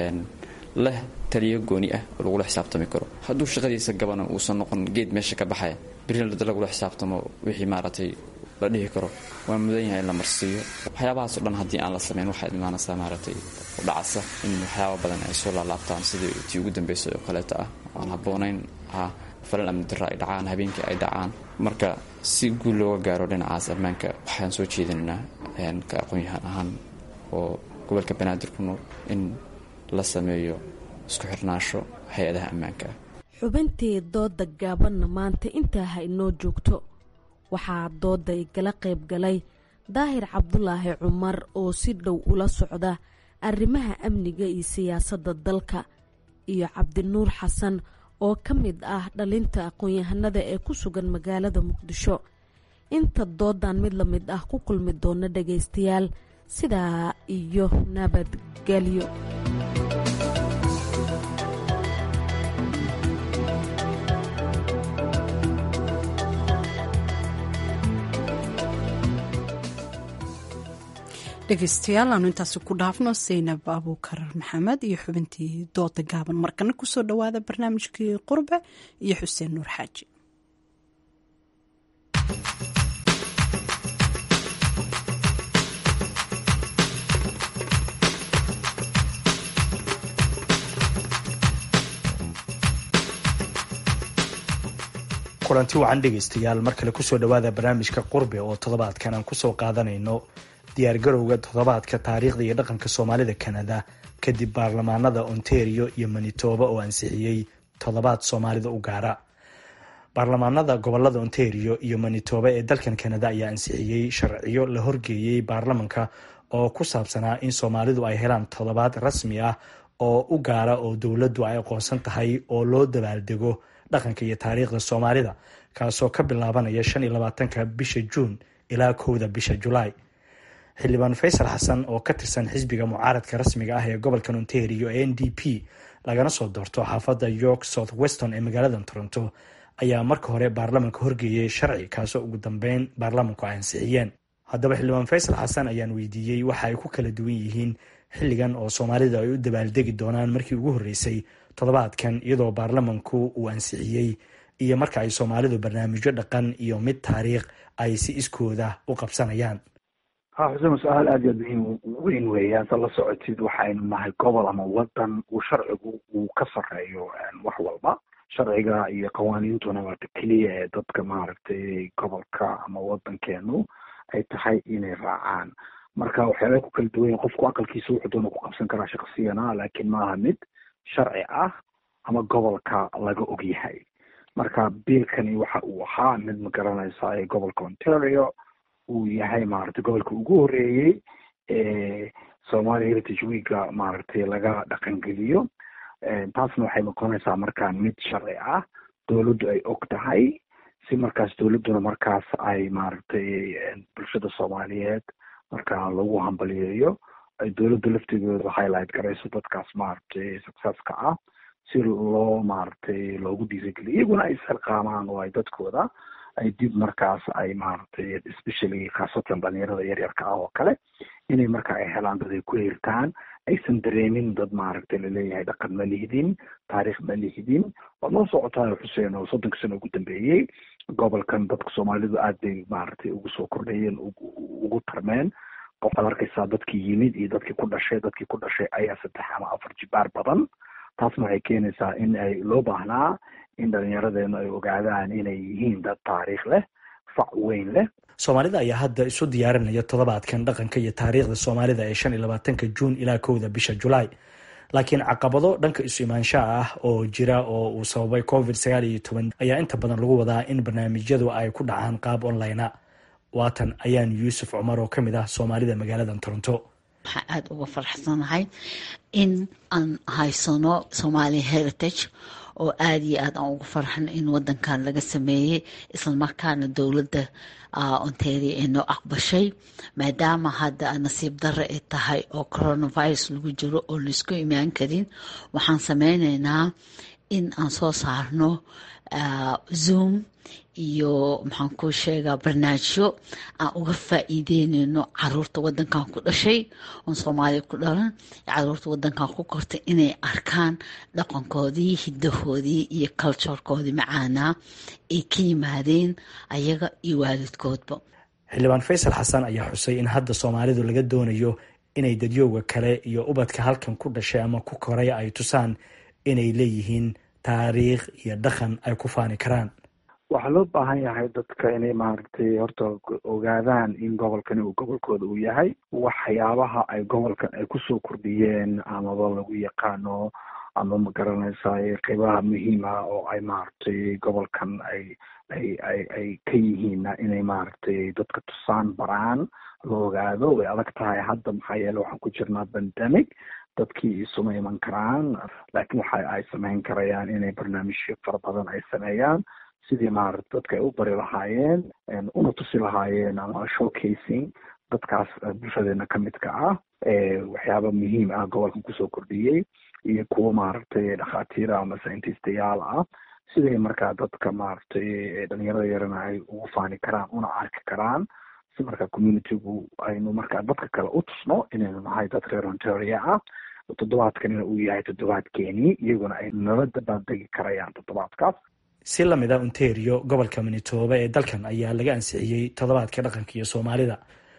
leh taliyo gooni ah oo lagula xisaabtami karo hadduu shaqadiisa gabana uusan noqon geed meesha ka baxaya birina lagula xisaabtamo wixii maaragtay la dhihi karo waa mudan yahay in la marsiiyo waxyaabahaasoo dhan haddii aan la samayn waxaad imaanaysaa maaragtay u dhacasa in waxyaaba badan ay soo laalaabtaan sidii tii ugu dambeysay oo kaleeta ah aan habboonayn ah falal amni darra ay dhacaan habeenkii ay dhacaan marka si guul looga gaaro dhinacaas ammaanka waxaan soo jeedinaynaa ka aqoon-yahaan ahaan oo gobolka banaadir ku nool in la sameeyo isku xirnaansho hay-adaha ammaanka ah xubintii dooda gaabanna maanta intaa ha inoo joogto waxaa dooda igala qayb galay daahir cabdulaahi cumar oo si dhow ula socda arrimaha amniga iyo siyaasadda dalka iyo cabdinuur xasan oo ka mid ah dhalinta aqoon-yahanada ee ku sugan magaalada muqdisho inta doodan mid la mid ah ku kulmi doona dhagaystayaal sidaa iyo nabadgelyo dhegeystayaal aanu intaasi ku dhaafno saynab abuukar maxamed iyo xubintii dooda gaaban markana kusoo dhawaada barnaamijkii qurbe iyo xuseen nuur xaaji kulanti wacan dhegaystayaal mar kale kusoo dhawaada barnaamijka qurbe oo toddobaadkan aan kusoo qaadanayno diyaargarowga toddobaadka taariikhda iyo dhaqanka soomaalida kanada kadib baarlamaanada ontario iyo manitoba oo ansixiyey toddobaad soomaalida u gaara baarlamaanada gobolada ontario iyo manitoba ee dalkan kanada ayaa ansixiyey sharciyo la horgeeyey baarlamanka oo ku saabsanaa in soomaalidu ay helaan toddobaad rasmi ah oo u gaara oo dowladdu ay aqoonsan tahay oo loo dabaaldego dhaqanka iyo taariikhda soomaalida kaasoo ka bilaabanaya shan iyo labaatanka bisha juun ilaa kowda bisha julaay xildhibaan faysal xasan oo ka tirsan xisbiga mucaaradka rasmiga ah ee gobolkan ontario ee n d p lagana soo doorto xaafadda york south weston ee magaalada toronto ayaa marka hore baarlamanka horgeeyey sharci kaasoo ugu dambeyn baarlamanku ay ansixiyeen haddaba xildhibaan faysal xasan ayaan weydiiyey waxa ay ku kala duwan yihiin xilligan oo soomaalida ay u dabaaldegi doonaan markii ugu horreysay toddobaadkan iyadoo baarlamanku uu ansixiyey iyo marka ay soomaalidu barnaamijyo dhaqan iyo mid taariikh ay si iskooda u qabsanayaan ha xuseen su-aal aad iyo aad muhiim weyn weeyaan sa la socotid waxaynu nahay gobol ama wadan uu sharcigu uu ka sarreeyo wax walba sharciga iyo qawaaniintuna waata keliya ee dadka maaragtay gobolka ama wadankeenu ay tahay inay raacaan marka waxyaabay ku kala duwan yihin qofku aqalkiisa wuxuu doona ku qabsan karaa shaksiyana laakiin maaha mid sharci ah ama gobolka laga og yahay marka biilkani waxa uu ahaa mid ma garanaysa ee gobolka ontario uu yahay maaragtay gobolka ugu horeeyey ee somalia heritage weeka maaragtay laga dhaqangeliyo taasna waxay noqonaysaa markaa mid sharci ah dowladdu ay og tahay si markaas dowladduna markaas ay maaragtay bulshada soomaaliyeed markaa lagu hambaliyeeyo ay dowladda laftigooda highlight garayso dadkaas maaragtay successka ah si loo maaragtay loogu dhiirigeliyo iyaguna ay isxilqaamaan oo ay dadkooda ay dib markaas ay maaragtay especially khaasatan dhalinyarada yaryarka ah oo kale inay marka ay helaan dad ay ku hirtaan aysan dareemin dad maaragtay laleeyahay dhaqan ma lihidin taariikh ma lihidin waa noo socotaa xuseen oo soddonka sano ugu dambeeyey gobolkan dadka soomaalidu aad bay maaragtay ugu soo kordhayeen ugu tarmeen qofkaad arkaysaa dadkii yimid iyo dadkii ku dhashay dadkii ku dhashay ayaa saddex ama afar jibaar badan taasna waxay keenaysaa in ay loo baahnaa in dhalinyaradeenu ay ogaadaan inay yihiin dad taariikh leh fac weyn leh soomaalida ayaa hadda isu diyaarinaya toddobaadkan dhaqanka iyo taariikhda soomaalida ee shan iyo labaatanka juun ilaa kowda bisha julaay laakiin caqabado dhanka isu imaanshaha ah oo jira oo uu sababay covid sagaal iyo toban ayaa inta badan lagu wadaa in barnaamijyadu ay ku dhacaan qaab online a waatan ayaan yuusuf cumar oo ka mid ah soomaalida magaalada toronto waxaan aada uga faraxsanahay in aan haysano somalia heritage oo aada iyo aad aan ugu farxano in wadankan laga sameeyey islamarkaana dowladda ontario ay noo aqbashay maadaama hadda nasiib darre ay tahay oo coronavirus lagu jiro oo laisku imaan karin waxaan sameyneynaa in aan soo saarno zoom iyo maxaan ku sheegaa barnaamijyo aan uga faa'iideyneyno caruurta wadankan ku dhashay oon soomaaliya ku dhalan caruurta wadankan ku kortay inay arkaan dhaqankoodii hidahoodii iyo culturekoodii macaanaa ay ka yimaadeen ayaga iyo waalidkoodba xildhibaan faysal xasan ayaa xusay in hadda soomaalidu laga doonayo inay dadyowga kale iyo ubadka halkan ku dhashay ama ku koray ay tusaan inay leeyihiin taariikh iyo dhaqan ay ku faani karaan waxaa loo baahan yahay dadka inay maaragtay horta ogaadaan in gobolkani uu gobolkooda uu yahay waxyaabaha ay gobolkan ay kusoo kordhiyeen amaba lagu yaqaano ama ma garanaysaay qeybaha muhiima oo ay maaragtay gobolkan ay ay ay ay ka yihiinna inay maaragtay dadka tusaan baraan la ogaado way adag tahay hadda maxaa yeele waxaan ku jirnaa pandemic dadkii isuma iman karaan laakiin waxa ay samayn karayaan inay barnaamijyo fara badan ay sameeyaan sidii maarata dadka ay u bari lahaayeen una tusi lahaayeen ama showcasing dadkaas bulshadeena ka midka ah waxyaaba muhiim ah gobolkan kusoo kordhiyey iyo kuwo maaragtay dhakhaatiira ama scientistayaal ah siday markaa dadka maaragtay dhalinyarada yarana ay ugu faani karaan una arki karaan si markaa communitygu aynu markaa dadka kale u tusno inaynu nahay dad reer ontaria ah toddobaadkanina uu yahay toddobaadkeenii iyaguna ay nala dabaaldegi karayaan toddobaadkaas si lamid a ontario gobolka manitoba ee dalkan ayaa laga ansixiyey toddobaadka dhaqanka iyo soomaalida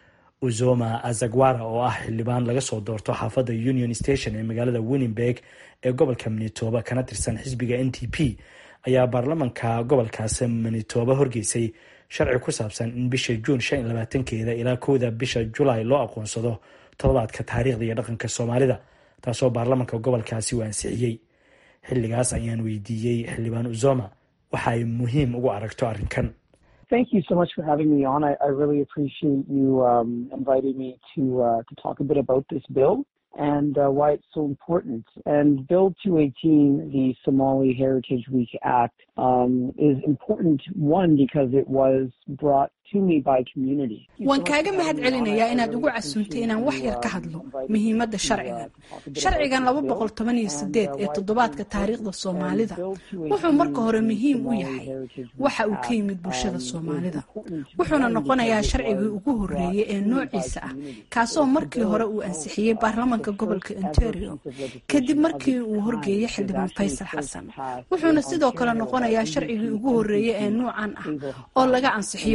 uzoma azagwara oo ah xildhibaan laga soo doorto xaafadda union station ee magaalada winningberg ee gobolka manitoba kana tirsan xisbiga n t p ayaa baarlamanka gobolkaas manitoba horgeysay sharci ku saabsan in bisha juun shan iyo labaatankeeda ilaa kowda bisha julaay loo aqoonsado toddobaadka taariikhda iyo dhaqanka soomaalida taasoo baarlamanka gobolkaasi uu ansixiyey xilligaas ayaan weydiiyey xildhibaan uzoma waxa ay muhiim ugu aragto arrinkan Thank you so much for having me on. I, I really appreciate you um, inviting me to uh, to talk a bit about this bill and uh, why it's so important. And Bill 218, the Somali Heritage Week Act, um, is important one because it was brought to me by community. waan kaaga mahad celinayaa inaad ugu casuuntay inaan wax yar ka hadlo muhiimadda sharcigan sharcigan laba boqol toban iyo sideed ee toddobaadka taariikhda soomaalida wuxuu marka hore muhiim u yahay waxa uu ka yimid bulshada soomaalida wuxuuna noqonayaa sharcigii ugu horeeyey ee noociisa ah kaasoo markii hore uu ansixiyey baarlamanka gobolka ontario kadib markii uu horgeeyey xildhibaan faysal xasan wuxuuna sidoo kale noqonayaa sharcigii ugu horeeyey ee nuucan ah oo laga ansixiyo waqooyi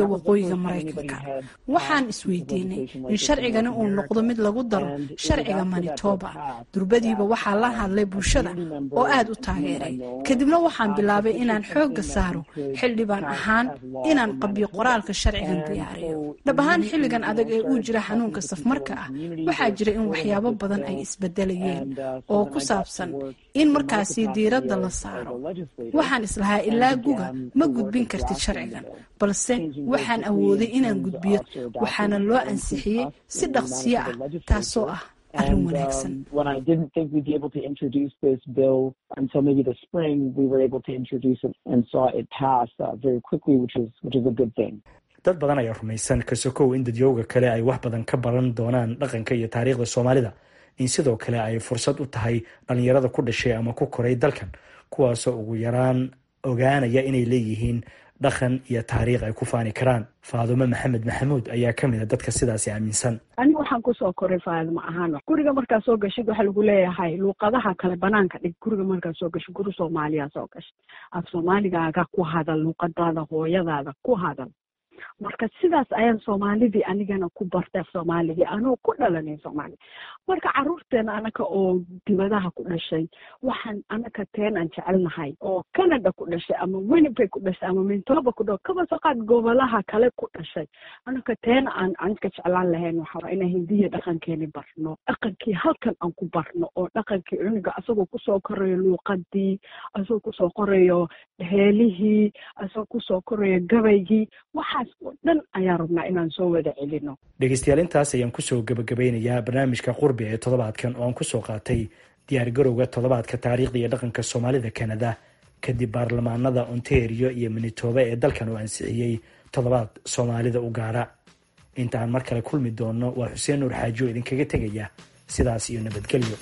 waqooyiga maraykanka waxaan isweydiinay in sharcigani uu noqdo mid lagu daro sharciga manitoba durbadiiba waxaa la hadlay bulshada oo aad u taageeray kadibna waxaan bilaabay inaan xoogga saaro xildhibaan ahaan inaan qabyo qoraalka sharcigan diyaariyo dhab ahaan xilligan adag ee uu jira xanuunka safmarka ah waxaa jira in waxyaabo badan ay isbedelayeen oo ku saabsan in markaasi diiradda la saaro waxaan islahaa ilaa guga ma gudbin kartid sharcigan balse waxaan awooday inaan gudbiyo waxaana loo ansixiyey si dhaqsiyo ah taasoo ah arrin wanaagsan when I didn't think we'd be able to introduce this bill until maybe the spring, we were able to introduce it and saw it pass uh, very quickly, which is which is a good thing. dad badan ayaa rumaysan kasokow in dadyooga kale ay wax badan ka baran doonaan dhaqanka iyo taariikhda soomaalida in sidoo kale ay fursad u tahay dhallinyarada ku dhashay ama ku koray dalkan kuwaasoo ugu yaraan ogaanaya inay leeyihiin dhaqan iyo taariikh ay ku faani karaan faadumo maxamed maxamuud ayaa ka mid a dadka sidaasi aaminsan aniga waxaan kusoo koray faadimo ahaan guriga markaad soo gashid waxaa lagu leeyahay luuqadaha kale banaanka dhig guriga markaad soo gashid guri soomaaliya soo gashid af soomaaligaaga ku hadal luuqadaada hooyadaada ku hadal marka sidaas ayaan soomaalidii anigana ku bartay af soomaaligii anoo ku dhalanay soomaaliya marka caruurteena anaka oo dibadaha ku dhashay waxaan anaka teen aan jecelnahay oo canada ku dhashay ama winnipeg ku dhashay ama mintoba ku dha kaba soo qaad gobolaha kale ku dhashay anaka teena aan anka jeclaan lahayn waxaa inaan hindiya dhaqankeeni barno dhaqankii halkan aan ku barno oo dhaqankii cunuga asagoo kusoo korayo luuqadii asagoo kusoo korayo heelihii asagoo kusoo korayo gabaygii waxaas oo dhan ayaan rabnaa inaan soo wada celino dhegeystayaal intaas ayaan kusoo gebagabeynayaa barnaamijka qurbi ee toddobaadkan oo aan kusoo qaatay diyaargarowga toddobaadka taariikhda iyo dhaqanka soomaalida kanada kadib baarlamaanada ontario iyo manitoba ee dalkan oo ansixiyey toddobaad soomaalida u gaara inta aan mar kale kulmi doonno waa xuseen nuur xaaji oo idinkaga tegaya sidaas iyo nabadgelyo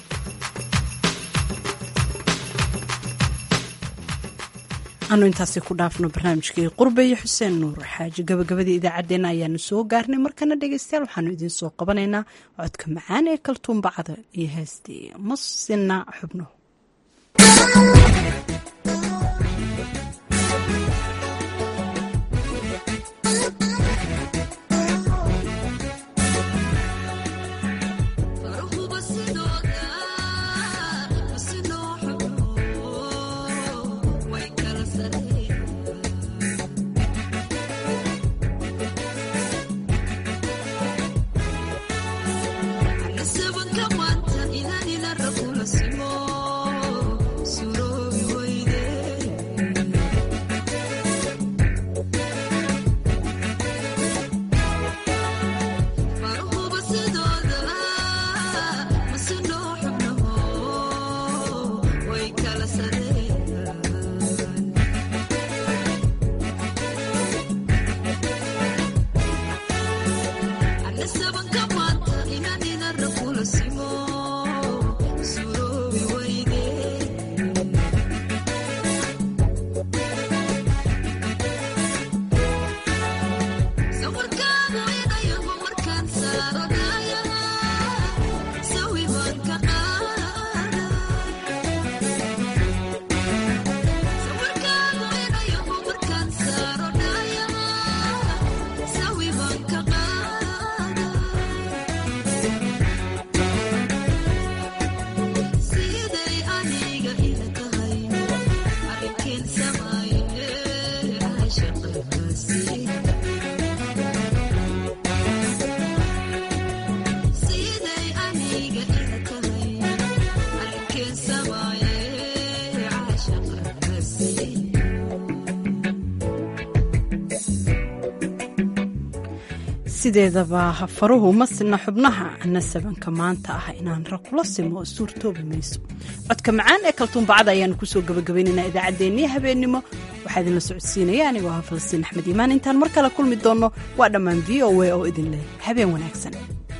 anu intaasi ku dhaafno barnaamijkii qurbe iyo xuseen nuur xaaji gabagabadii idaacaddeenna ayaanu soo gaarnay markana dhegeystayaal waxaanu idiin soo qabanaynaa codka macaan ee kaltuumbacda iyo heestii masina xubno sideedaba faruhu ma sina xubnaha nasabanka maanta ah inaan ra kula simo suurtoobi mayso codka macaan ee kaltuumbacada ayaanu kusoo gabagabaynaynaa idaacaddeenii habeennimo waxaa idinla socodsiinaya anigoo ah falastiin axmed iimaan intaan mar kale kulmi doonno waa dhammaan v o a oo idin leh habeen wanaagsan